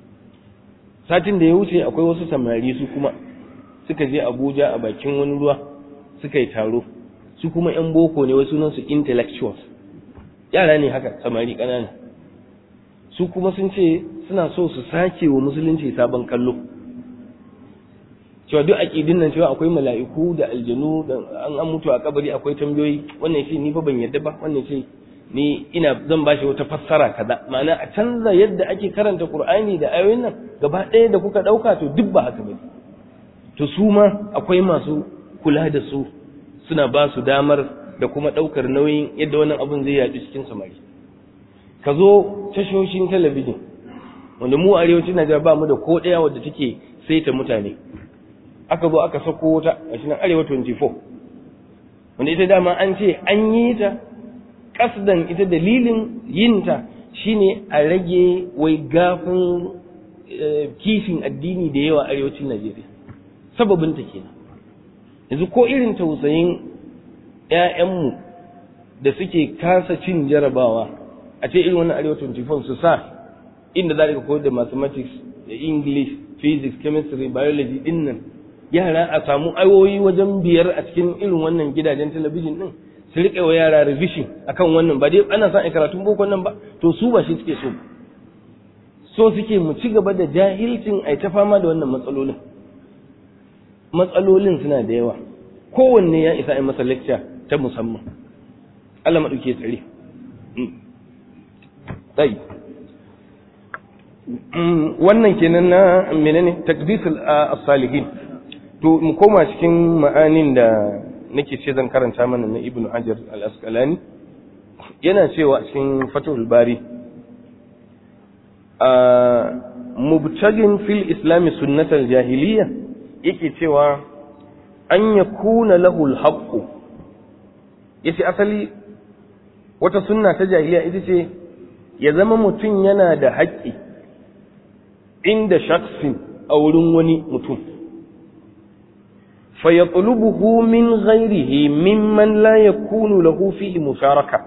satin da ya wuce akwai wasu samari su kuma suka je Abuja a bakin wani ruwa suka yi taro su kuma yan boko ne wasu nan su intellectuals yara ne haka samari ƙanana su kuma sun ce suna so su sake wa musulunci sabon kallo cewa duk aƙidin nan cewa akwai mala'iku da aljanu da an an mutu a kabari akwai tambayoyi wannan shi ni fa ban yadda ba wannan shi ni ina zan bashi wata fassara kaza ma'ana a canza yadda ake karanta qur'ani da ayoyin nan gaba ɗaya da kuka ɗauka to duk ba haka bane to su ma akwai masu kula da su suna ba su damar da kuma ɗaukar nauyin yadda wannan abun zai yaɗu cikin samari ka zo tashoshin talabijin wanda mu arewacin Najeriya ba mu da ko ɗaya wadda take saita mutane aka zo aka sako wata a shi nan arewa 24 wanda ita dama an ce an yi ta kasdan ita dalilin yinta shine a rage wai gafin kifin addini da yawa arewacin Najeriya sababin ta kenan yanzu ko irin tausayin ƴaƴanmu da suke kasa cin jarabawa a ce irin wannan arewa 24 su sa inda za ka koyar da mathematics da english physics chemistry biology din nan yara a samu ayoyi wajen biyar a cikin irin wannan gidajen talabijin din su riƙe wa yara revision akan wannan ba dai ana son a karatun boko nan ba to su ba shi suke so so suke mu ci gaba da jahilcin ai ta fama da wannan matsalolin matsalolin suna da yawa kowanne ya isa a masa lecture ta musamman Allah maɗauke tsare tsayi wannan kenan na menene takdisul as-salihin to mu koma cikin ma'anin da nake ce zan karanta mana na ibnu hajar al-asqalani yana cewa cikin fatul bari a mubtagin fil islam sunnatal jahiliya yake cewa an yakuna lahu al-haqq yace asali wata sunna ta jahiliya ita ce ya zama mutum yana da haƙƙi inda shaksin a wurin wani mutum fayatulubuhu min ghairihi mimman la yakunu lahu fihi musharaka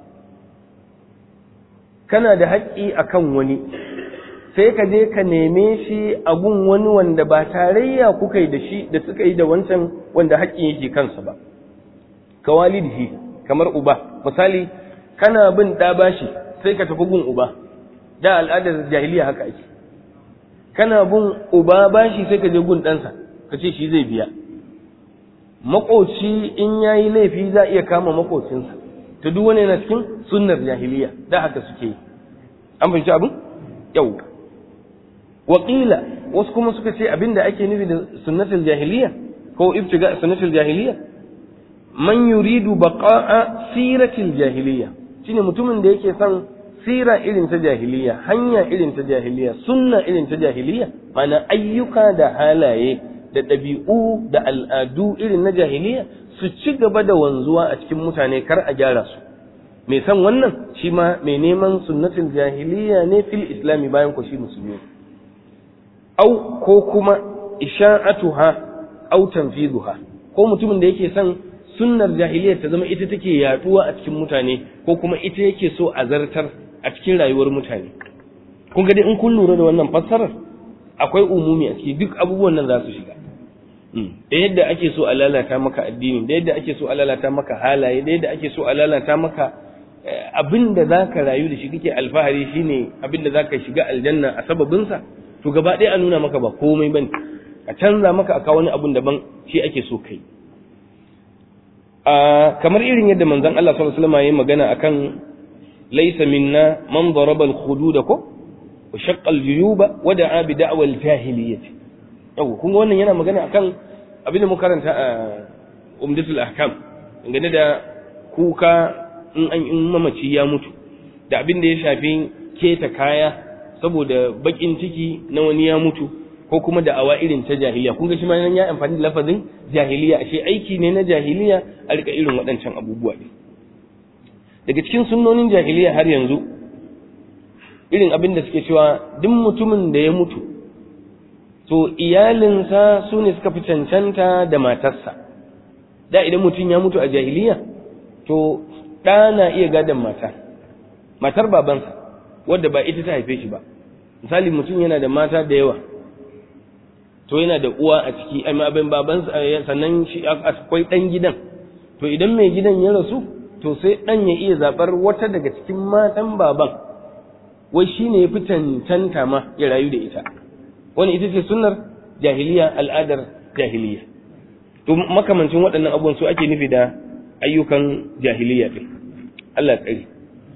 kana da haƙƙi akan wani sai ka je ka neme shi a gun wani wanda ba tarayya kuka yi da shi da suka yi da wancan wanda haƙƙin yake kansa ba ka walidihi kamar uba misali kana bin ɗa bashi sai ka tafi gun uba da al'adar jahiliya haka ake kana bin uba bashi sai ka je gun ɗansa ka ce shi zai biya makoci in ya yi laifi za a iya kama makocinsa ta duk wani yana cikin sunnar jahiliya da haka suke yi an fahimci abin yau waƙila wasu kuma suka ce abin da ake nufi da sunnatul jahiliya ko ibtiga sunnatul jahiliya man yuridu baqa'a siratil jahiliya shine mutumin da yake son sira irin ta jahiliya hanya irin ta jahiliya sunna irin ta jahiliya mana ayyuka da halaye da ɗabi'u da al'adu irin na jahiliya su ci gaba da wanzuwa a cikin mutane kar a gyara su mai san wannan shi ma mai neman sunnatin jahiliya ne fil islami bayan ko shi musulmi au ko kuma isha'atuha au tanfiduha ko mutumin da yake son sunnar jahiliya ta zama ita take yaduwa a cikin mutane ko kuma ita yake so a zartar a cikin rayuwar mutane kun ga dai in kun lura da wannan fassarar akwai umumi a ciki duk abubuwan nan za su shiga da yadda ake so a lalata maka addini da yadda ake so a lalata maka halaye da yadda ake so a lalata maka abin da za ka rayu da shi kake alfahari shine abin da za ka shiga aljanna a sababinsa to gaba ɗaya a nuna maka ba komai bane a canza maka a kawo wani abin daban shi ake so kai kamar irin yadda manzon Allah sallallahu alaihi wasallam ya magana akan laysa minna man daraba al-hudud ko wa shaqqa al-juyuba wa da'a bi da'wa al-jahiliyyah yau kun ga wannan yana magana akan abin da muka karanta a umdatul ahkam dangane da kuka in an in mamaci ya mutu da abin da ya shafi keta kaya saboda bakin ciki na wani ya mutu ko kuma da awa irin ta jahiliya kun ga shi ma nan ya amfani da lafazin jahiliya ashe aiki ne na jahiliya a rika irin waɗancan abubuwa ne daga cikin sunnonin jahiliya har yanzu irin abin da suke cewa duk mutumin da ya mutu to iyalinsa su ne suka fi cancanta da matarsa da idan mutum ya mutu a jahiliya to ɗa na iya gadon mata matar babansa wadda ba ita ta haife shi ba misali mutum yana da mata da yawa to yana da uwa a ciki amma abin babansa sannan shi akwai ɗan gidan to idan mai gidan ya rasu to sai ɗan ya iya zaɓar wata daga cikin matan baban wai shi ne ya fi cancanta ma ya rayu da ita wani ita ce sunnar jahiliya al'adar jahiliya to makamancin waɗannan abubuwan su ake nufi da ayyukan jahiliya ɗin Allah tsari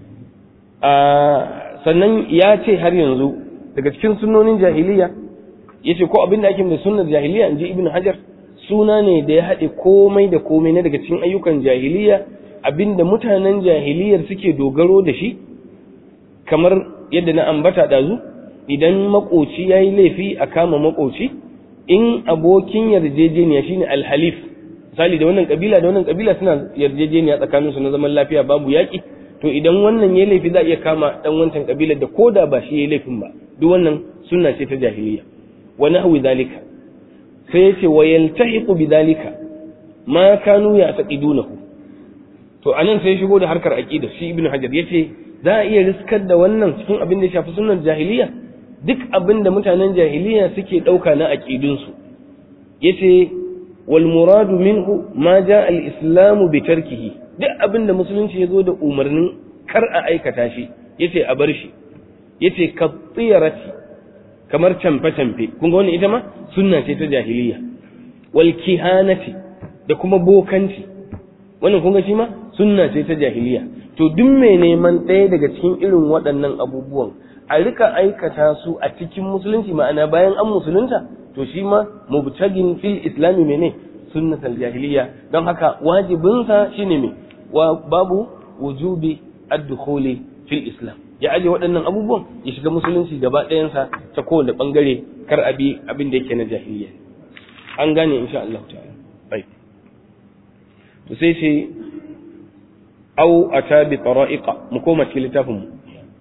sannan ya ce har yanzu daga cikin sunnonin jahiliya ya ce ko abin da ake da sunnar jahiliya in ji ibn hajar suna ne da ya haɗe komai da komai na daga cikin ayyukan jahiliya abinda mutanen jahiliyar suke dogaro da shi kamar yadda na ambata ɗazu idan makoci ya yi laifi a kama makoci in abokin yarjejeniya shine alhalif misali da wannan kabila da wannan kabila suna yarjejeniya tsakaninsu na zaman lafiya babu yaƙi to idan wannan ya laifi za a iya kama dan wancan kabilar da koda ba shi ya laifin ba duk wannan sunna ce ta jahiliya wa nahwi zalika sai yace wa yaltahiqu bidhalika ma kanu ya'taqidunahu to anan sai shigo da harkar aqida shi ibnu hajar yace za a iya riskar da wannan cikin abin da ya shafi sunnar jahiliya duk abin da mutanen jahiliya suke dauka na aqidunsu yace wal muradu minhu ma jaa al islamu bi tarkihi duk abin da musulunci ya zo da umarnin kar a aikata shi yace a bar shi yace ka tsiyarati kamar camfe-camfe kun ga wannan ita ma sunna ce ta jahiliya wal kihanati da kuma bokanci wannan kun ga shi ma sunna ce ta jahiliya to duk mai neman ɗaya daga cikin irin waɗannan abubuwan a rika aikata su a cikin musulunci ma'ana bayan an musulunta to shi ma mubtagin fil islami mene sunnatul jahiliya don haka wajibinsa shine me wa babu wujubi ad-dukhuli fil islam ya aje waɗannan abubuwan ya shiga musulunci gaba ɗayansa ta kowane ɓangare kar abi abin da yake na jahiliya an gane insha Allah ta'ala bai to sai sai au ata bi tara'iqa mu koma cikin littafin mu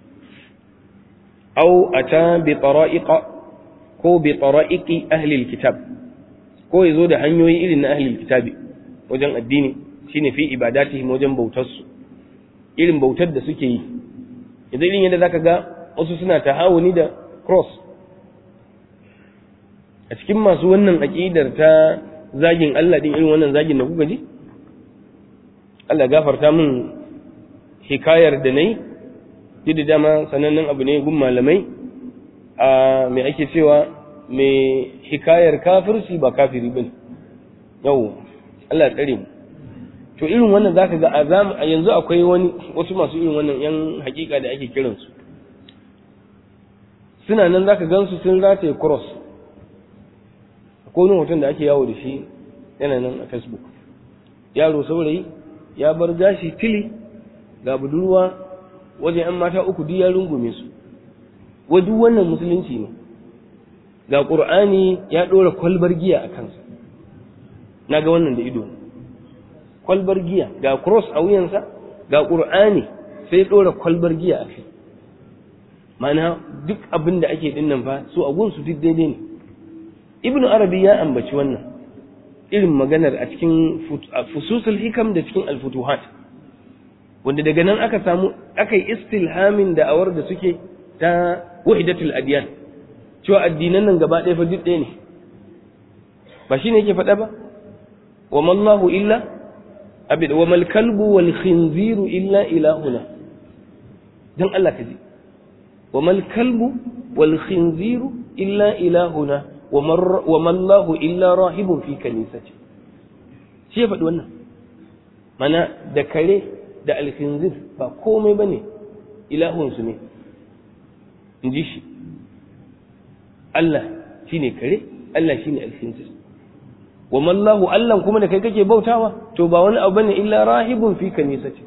au ata bi tara'iqa ko bi tara'iqi ahli alkitab ko yazo da hanyoyi irin na ahli alkitabi wajen addini shine fi ibadatihim wajen bautar su irin bautar da suke yi yanzu irin yadda zaka ga wasu suna tahawuni da cross a cikin masu wannan aƙidar ta zagin Allah din irin wannan zagin da kuka ji Allah gafarta min hikayar da nayi duk da dama sanannen abu ne gun malamai a me ake cewa mai hikayar kafirci ba kafiri bane yau Allah tsare mu to irin wannan zaka ga a yanzu akwai wani wasu masu irin wannan yan hakika da ake kiransu suna nan zaka gansu sun rataye cross akwai wani hoton da ake yawo da shi yana nan a facebook yaro saurayi ya bar gashi fili ga budurwa wajen yan mata uku duk ya rungume su wai duk wannan musulunci ne ga qur'ani ya dora kwalbar giya a kansa na ga wannan da ido kwalbar giya ga cross a wuyansa ga ƙur'ani sai ɗora kwalbar giya a kai mana duk abin da ake dinnan fa su a gunsu duk daidai ne ibnu arabi ya ambaci wannan irin maganar a cikin fususul hikam da cikin alfutuhat wanda daga nan aka samu aka yi istilhamin da'awar da suke ta wahidatul adiyan cewa addinan nan gaba ɗaya fa duk ɗaya ne ba shi ne yake faɗa ba wa mallahu illa abid wa mal kalbu wal khinziru illa ilahuna dan Allah ka ji wa mal kalbu wal khinziru illa ilahuna wa mallahu illa rahibun fi kanisati shi ya faɗi wannan mana da kare da alkhinzir ba komai bane ilahunsu ne in ji shi Allah shine kare Allah shine alkhinzir wa mallahu Allah kuma da kai kake bautawa to ba wani abu bane illa rahibun fi kanisati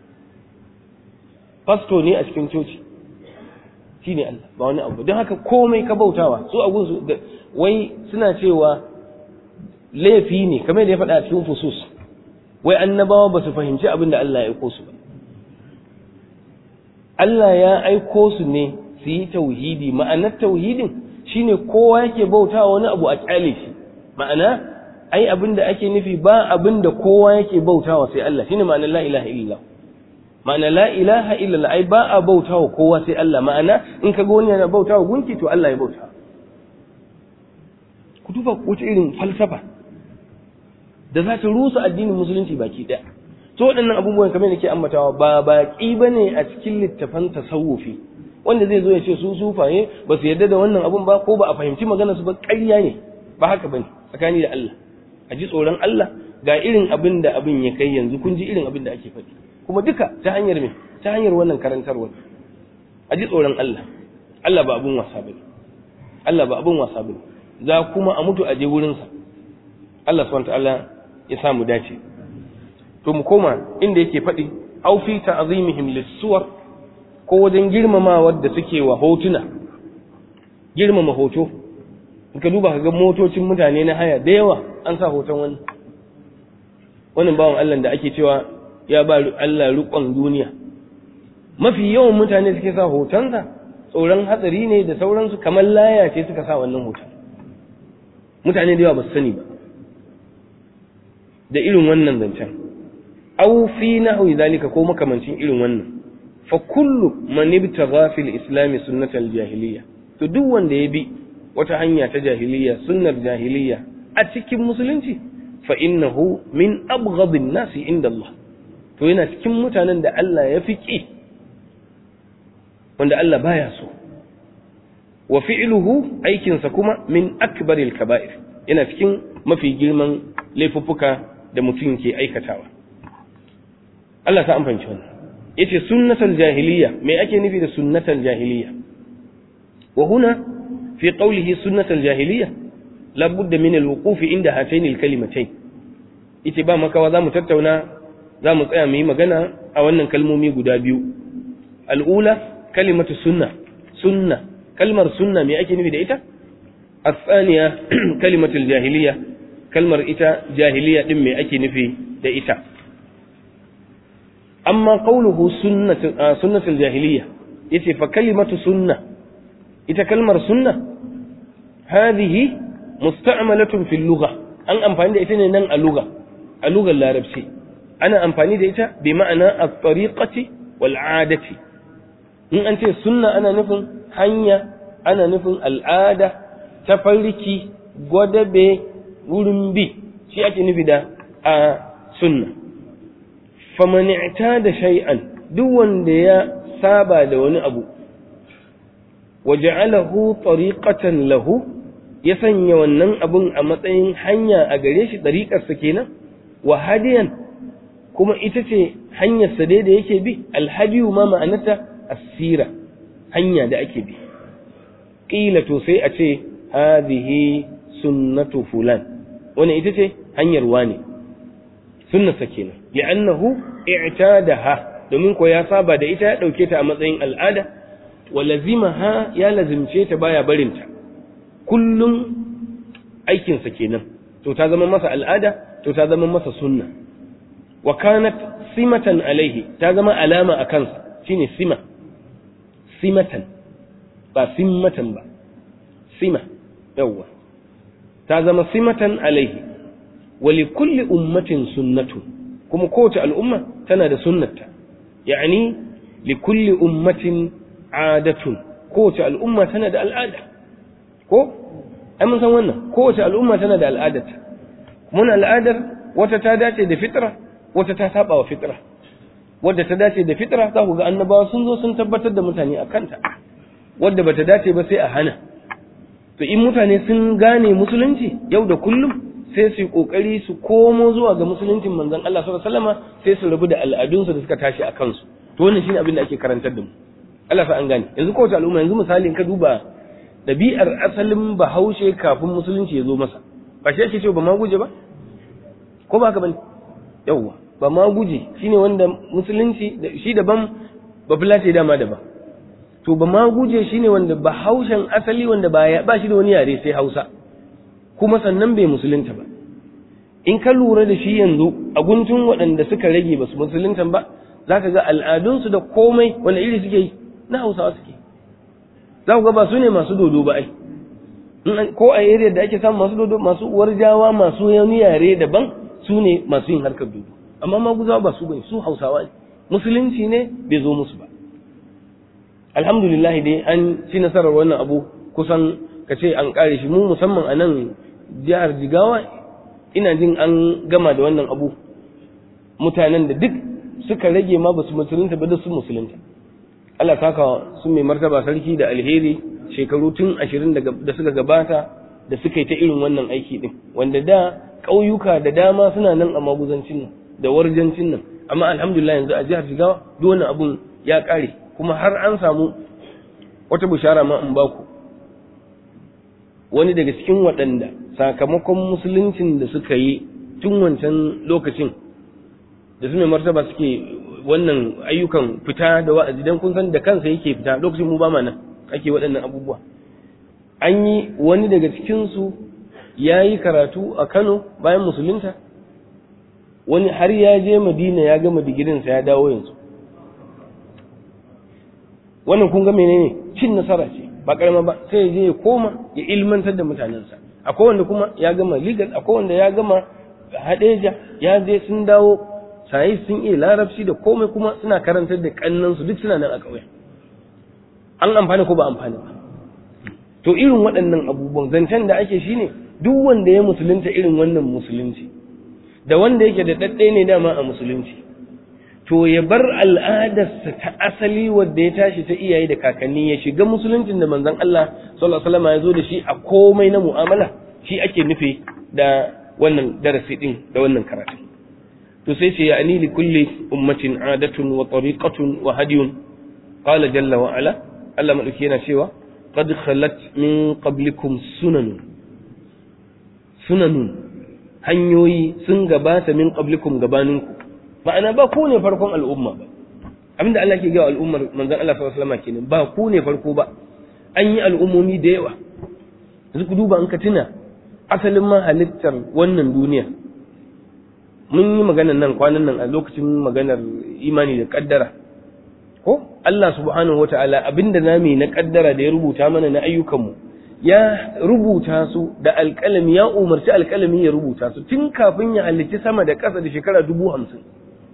pasto ne a cikin coci shine Allah ba wani abu don haka komai ka bautawa su abun su wai suna cewa laifi ne kamar da ya faɗa a cikin fusus wai annabawa ba su fahimci abin da Allah ya aiko su ba Allah ya aiko su ne su yi tauhidi ma'anar tauhidin shine kowa yake bautawa wani abu a kyale shi ma'ana ai abin da ake nufi ba abin da kowa yake bautawa sai Allah shine ma'anar la ilaha illallah ma'ana la ilaha illallah ai ba a bautawa kowa sai Allah ma'ana in ka ga wani yana bautawa gunki to Allah ya bauta ku duba wata irin falsafa da za ta rusa addinin musulunci baki ɗaya to waɗannan abubuwan kamar da ke ambatawa ba baƙi ba ne a cikin littafan tasawufi wanda zai zo ya ce su sufaye ba su yarda da wannan abun ba ko ba a fahimci magana su ba ƙarya ne ba haka bane tsakani da Allah a ji tsoron Allah ga irin abin da abin ya kai yanzu kun ji irin abin da ake faɗi kuma duka ta hanyar me ta hanyar wannan karantarwa a ji tsoron Allah Allah ba abun wasa bane Allah ba abun wasa bane za kuma a mutu a je wurinsa Allah subhanahu wa ta'ala ya samu dace to mu koma inda yake faɗi au fi ta'zimihim lis-suwar ko wajen girmamawa da suke wa hotuna girmama hoto in ka duba ga motocin mutane na haya da yawa an sa hoton wani wannan bawan Allah da ake cewa ya ba Allah rukon duniya mafi yawan mutane suke sa hotonsa tsoron hatsari ne da sauransu kamar laya ce suka sa wannan hoton mutane da yawa ba su sani ba da irin wannan zancen aw fi nahwi zalika ko makamancin irin wannan fa kullu man ibtagha fil islam sunnatal jahiliya to duk wanda ya bi wata hanya ta jahiliya sunnar jahiliya a cikin musulunci fa innahu min abghadin nasi inda Allah to yana cikin mutanen da Allah ya fi ki wanda Allah baya so wa fi'luhu aikinsa kuma min akbaril kaba'ir yana cikin mafi girman laifuffuka da mutum ke aikatawa Allah ta amfanci wannan yace sunnatul jahiliya me ake nufi da sunnatul jahiliya wa huna fi qawlihi sunnatul jahiliya la budda min al-wuquf inda hatayn al-kalimatayn yace ba makawa zamu tattauna zamu tsaya mu yi magana a wannan kalmomi guda biyu al-ula kalimatu sunna sunna kalmar sunna me ake nufi da ita الثانية كلمة الجاهلية كلمة إتا جاهلية دم أكي نفي دا إتا أما قوله سنة, آه سنة الجاهلية يتي فكلمة سنة إتا كلمة سنة هذه مستعملة في اللغة أن أمفاني دا إتا نن اللغة اللغة اللاربسي أنا أمفاني دا إتا بمعنى الطريقة والعادة إن أنت السنة أنا نفن حنيا أنا نفن العادة tafarki gwadabe wurin bi shi ake nufi da a sunna famanita da shay'an duk wanda ya saba da wani abu waja'alahu tariqatan lahu ya sanya wannan abun a matsayin hanya a gare shi ɗariƙarsa kenan wa hadiyan kuma ita ce hanyarsa dai da yake bi alhadiyu ma ma'anata asira hanya da ake bi ƙila to sai a ce hadhihi sunnatu fulan wannan ita ce hanyar wane sunnarsa kenan li'annahu i'tadaha domin ko ya saba da ita ya dauke ta a matsayin al'ada wa lazimaha ya lazimce ta baya barinta kullum aikinsa kenan to ta zama masa al'ada to ta zama masa sunna wa kanat simatan alaihi ta zama alama a kansa shine sima simatan ba simmatan ba sima yawwa ta zama simatan alaihi wa li kulli ummatin sunnatu kuma kowace al'umma tana da sunnata yani li kulli ummatin adatun kowace al'umma tana da al'ada ko ai mun san wannan kowace al'umma tana da al'adarta mun al'adar wata ta dace da fitra wata ta saba wa fitra wadda ta dace da fitra za ku ga annabawa sun zo sun tabbatar da mutane a kanta wadda bata dace ba sai a hana to in mutane sun gane musulunci yau da kullum sai su yi kokari su komo zuwa ga musuluncin manzon Allah sallallahu alaihi wasallama sai su rabu da al'adunsu da suka tashi a kansu to wannan shine abin da ake karantar da mu Allah sa an gane yanzu kowace al'umma yanzu misali in ka duba dabi'ar asalin bahaushe kafin musulunci ya zo masa ba shi ake cewa ba ma guje ba ko ba haka bane yawwa ba ma guje shine wanda musulunci shi daban ba fulace dama daban to ba ma guje shine wanda ba haushen asali wanda ba ba shi da wani yare sai Hausa kuma sannan bai musulunta ba in ka lura da shi yanzu a guntun waɗanda suka rage ba su musulunta ba zaka ga al'adunsu da komai wanda iri suke yi na Hausawa suke za ku ga ba su ne masu dodo ba ai ko a area da ake samu masu dodo masu uwar jawa masu wani yare daban su ne masu yin harkar dodo amma maguzawa ba su bane su hausawa ne musulunci ne bai zo musu ba alhamdulillah dai an ci nasarar wannan abu kusan ka ce an kare shi mu musamman a nan jihar jigawa ina jin an gama da wannan abu mutanen da duk suka rage ma ba su musulunta ba da su musulunta Allah saka su mai martaba sarki da alheri shekaru tun ashirin da suka gabata da suka yi ta irin wannan aiki din wanda da ƙauyuka da dama suna nan a maguzancin nan da warjancin nan amma alhamdulillah yanzu a jihar Jigawa duk wannan abun ya kare kuma har an samu wata bishara ma in baku wani daga cikin waɗanda sakamakon musuluncin da suka yi tun wancan lokacin da su mai martaba suke wannan ayyukan fita da wa'azi dan kun san da kansa yake fita lokacin mu ba ma nan ake waɗannan abubuwa an yi wani daga cikinsu ya yi karatu a Kano bayan musulunta wani har ya je madina ya gama digirinsa ya dawo yanzu wannan kun ga menene cin nasara ce ba karama ba sai ya je ya koma ya ilmantar da mutanensa akwai wanda kuma ya gama legal akwai wanda ya gama hadeja ya je sun dawo sai sun iya larabci da komai kuma suna karantar da kannansu duk suna nan a ƙauye an amfani ko ba amfani ba to irin waɗannan abubuwan zancen da ake shine duk wanda ya musulunta irin wannan musulunci da wanda yake da ɗaɗɗe ne dama a musulunci to ya bar al'adarsa ta asali wadda ya tashi ta iyaye da kakanni ya shiga musuluncin da manzon Allah sallallahu alaihi wasallam ya zo da shi a komai na mu'amala shi ake nufi da wannan darasi din da wannan karatu to sai ce ya'ni li kulli ummatin adatun wa tariqatun wa hadiyun qala jalla wa ala Allah madauki yana cewa qad khalat min qablikum sunanun sunanun hanyoyi sun gabata min qablikum gabaninku ma'ana ba ku ne farkon al'umma ba abinda Allah ke gawa al'ummar manzon Allah sallallahu alaihi wasallam kenan ba ku ne farko ba an yi al'ummomi da yawa yanzu ku duba an ka tuna asalin ma halittar wannan duniya mun yi maganar nan kwanan nan a lokacin maganar imani da kaddara ko Allah subhanahu wataala abinda nami na kaddara da ya rubuta mana na ayyukanmu ya rubuta su da alƙalami ya umarci alƙalami ya rubuta su tun kafin ya halicci sama da ƙasa da shekara dubu hamsin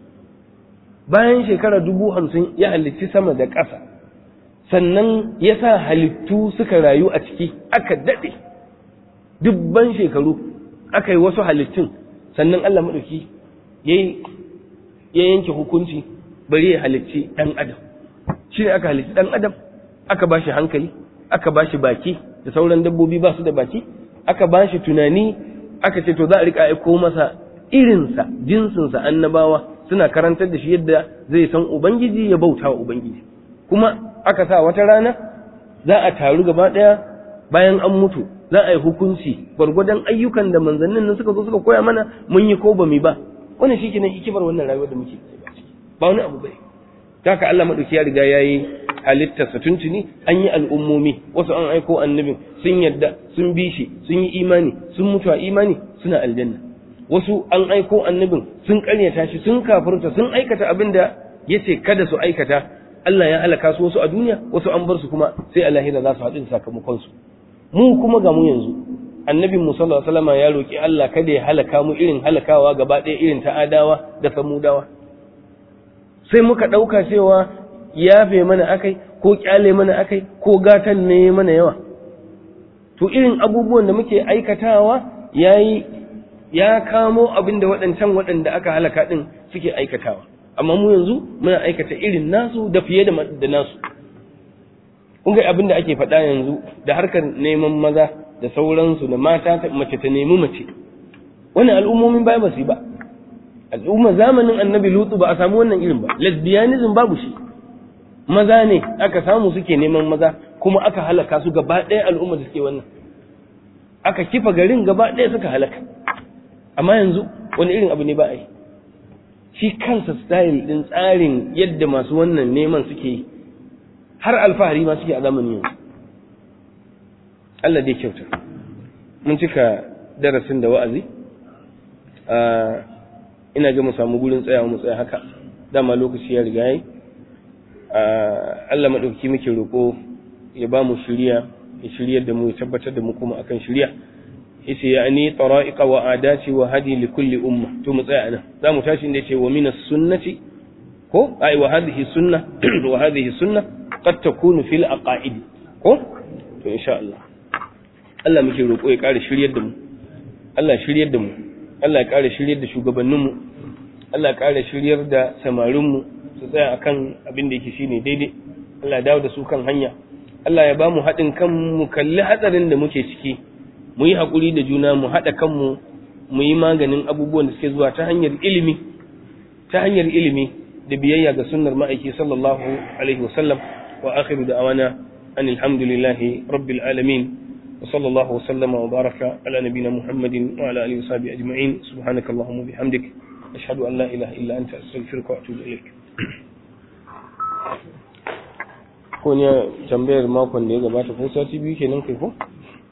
bayan shekara dubu hamsin ya halicci sama da ƙasa sannan ya sa halittu suka rayu a ciki aka daɗe dubban shekaru aka yi wasu halittun sannan Allah maɗauki ya yanke hukunci bari ya halicci ɗan adam shi ne aka halicci ɗan adam aka ba shi hankali aka ba shi baki da sauran dabbobi ba su da baki aka ba shi tunani aka ce to za a rika aiko masa irinsa jinsinsa annabawa suna karantar da shi yadda zai san ubangiji ya bauta wa ubangiji kuma aka sa wata rana za a taru gaba ɗaya bayan an mutu za a yi hukunci gwargwadon ayyukan da manzannin nan suka zo suka koya mana mun yi ko ba mu ba wannan shi kenan hikimar wannan rayuwar da muke ba wani abu bai haka Allah madauki ya riga yayi halittarsa tuntuni an yi al'ummomi wasu an aiko annabin sun yadda sun bi shi sun yi imani sun mutu a imani suna aljanna wasu an aiko annabin sun karyata shi sun kafirta sun aikata abin da ya ce kada su aikata Allah ya halaka su wasu a duniya wasu an bar su kuma sai a lahira za su haɗu da sakamakon su mu kuma ga mu yanzu annabin mu sallallahu alaihi wasallam ya roki Allah kada ya halaka mu irin halakawa gaba ɗaya irin ta adawa da samudawa sai muka ɗauka cewa yafe mana akai ko kyale mana akai ko gatan ne mana yawa to irin abubuwan da muke aikatawa yayi ya kamo abin da waɗancan waɗanda aka halaka ɗin suke aikatawa amma mu yanzu muna aikata irin nasu da fiye da nasu kun ga abin da ake faɗa yanzu da harkar neman maza da sauransu da mata mace ta nemi mace wannan al'ummomin baya ba su yi ba al'umma zamanin annabi lutu ba a samu wannan irin ba lesbianism babu shi maza ne aka samu suke neman maza kuma aka halaka su gaba ɗaya al'umma da suke wannan aka kifa garin gaba ɗaya suka halaka amma yanzu wani irin abu ne ba a yi shi kansa style ɗin tsarin yadda masu wannan neman suke yi har alfahari ma suke a zamanin yanzu Allah dai kyauta mun cika darasin da wa'azi ina ga mu samu gurin tsayawa mu tsaya haka dama lokaci ya riga yi Allah maɗauki muke roƙo ya ba mu shirya ya shiryar da mu ya tabbatar da mu kuma akan shirya yace yani tara'iqa wa adati wa hadi li kulli umma to mu tsaya anan za mu tashi inda yace wa minas sunnati ko ai wa hadhihi sunna wa hadhihi sunna qad takunu fil aqaid ko to insha Allah Allah muke roƙo ya ƙara shiryar da mu Allah shiryar da mu Allah ya ƙara shiryar da shugabannin mu Allah ya ƙara shiryar da samarin mu su tsaya akan abin da yake shine daidai Allah ya dawo da su kan hanya Allah ya ba mu haɗin kan mu kalli hatsarin da muke ciki mu yi haƙuri da juna mu haɗa kanmu mu yi maganin abubuwan da suke zuwa ta hanyar ilimi ta hanyar ilimi da biyayya ga sunnar ma'aiki sallallahu alaihi wasallam wa akhiru da'awana an alhamdulillahi rabbil alamin wa sallallahu wa sallama wa baraka ala nabina muhammadin wa ala alihi wa sahbihi ajma'in subhanaka allahumma bihamdik ashhadu an la ilaha illa anta astaghfiruka wa atubu ilaik ko ne tambayar makon da ya gabata ko sati biyu kenan kai ko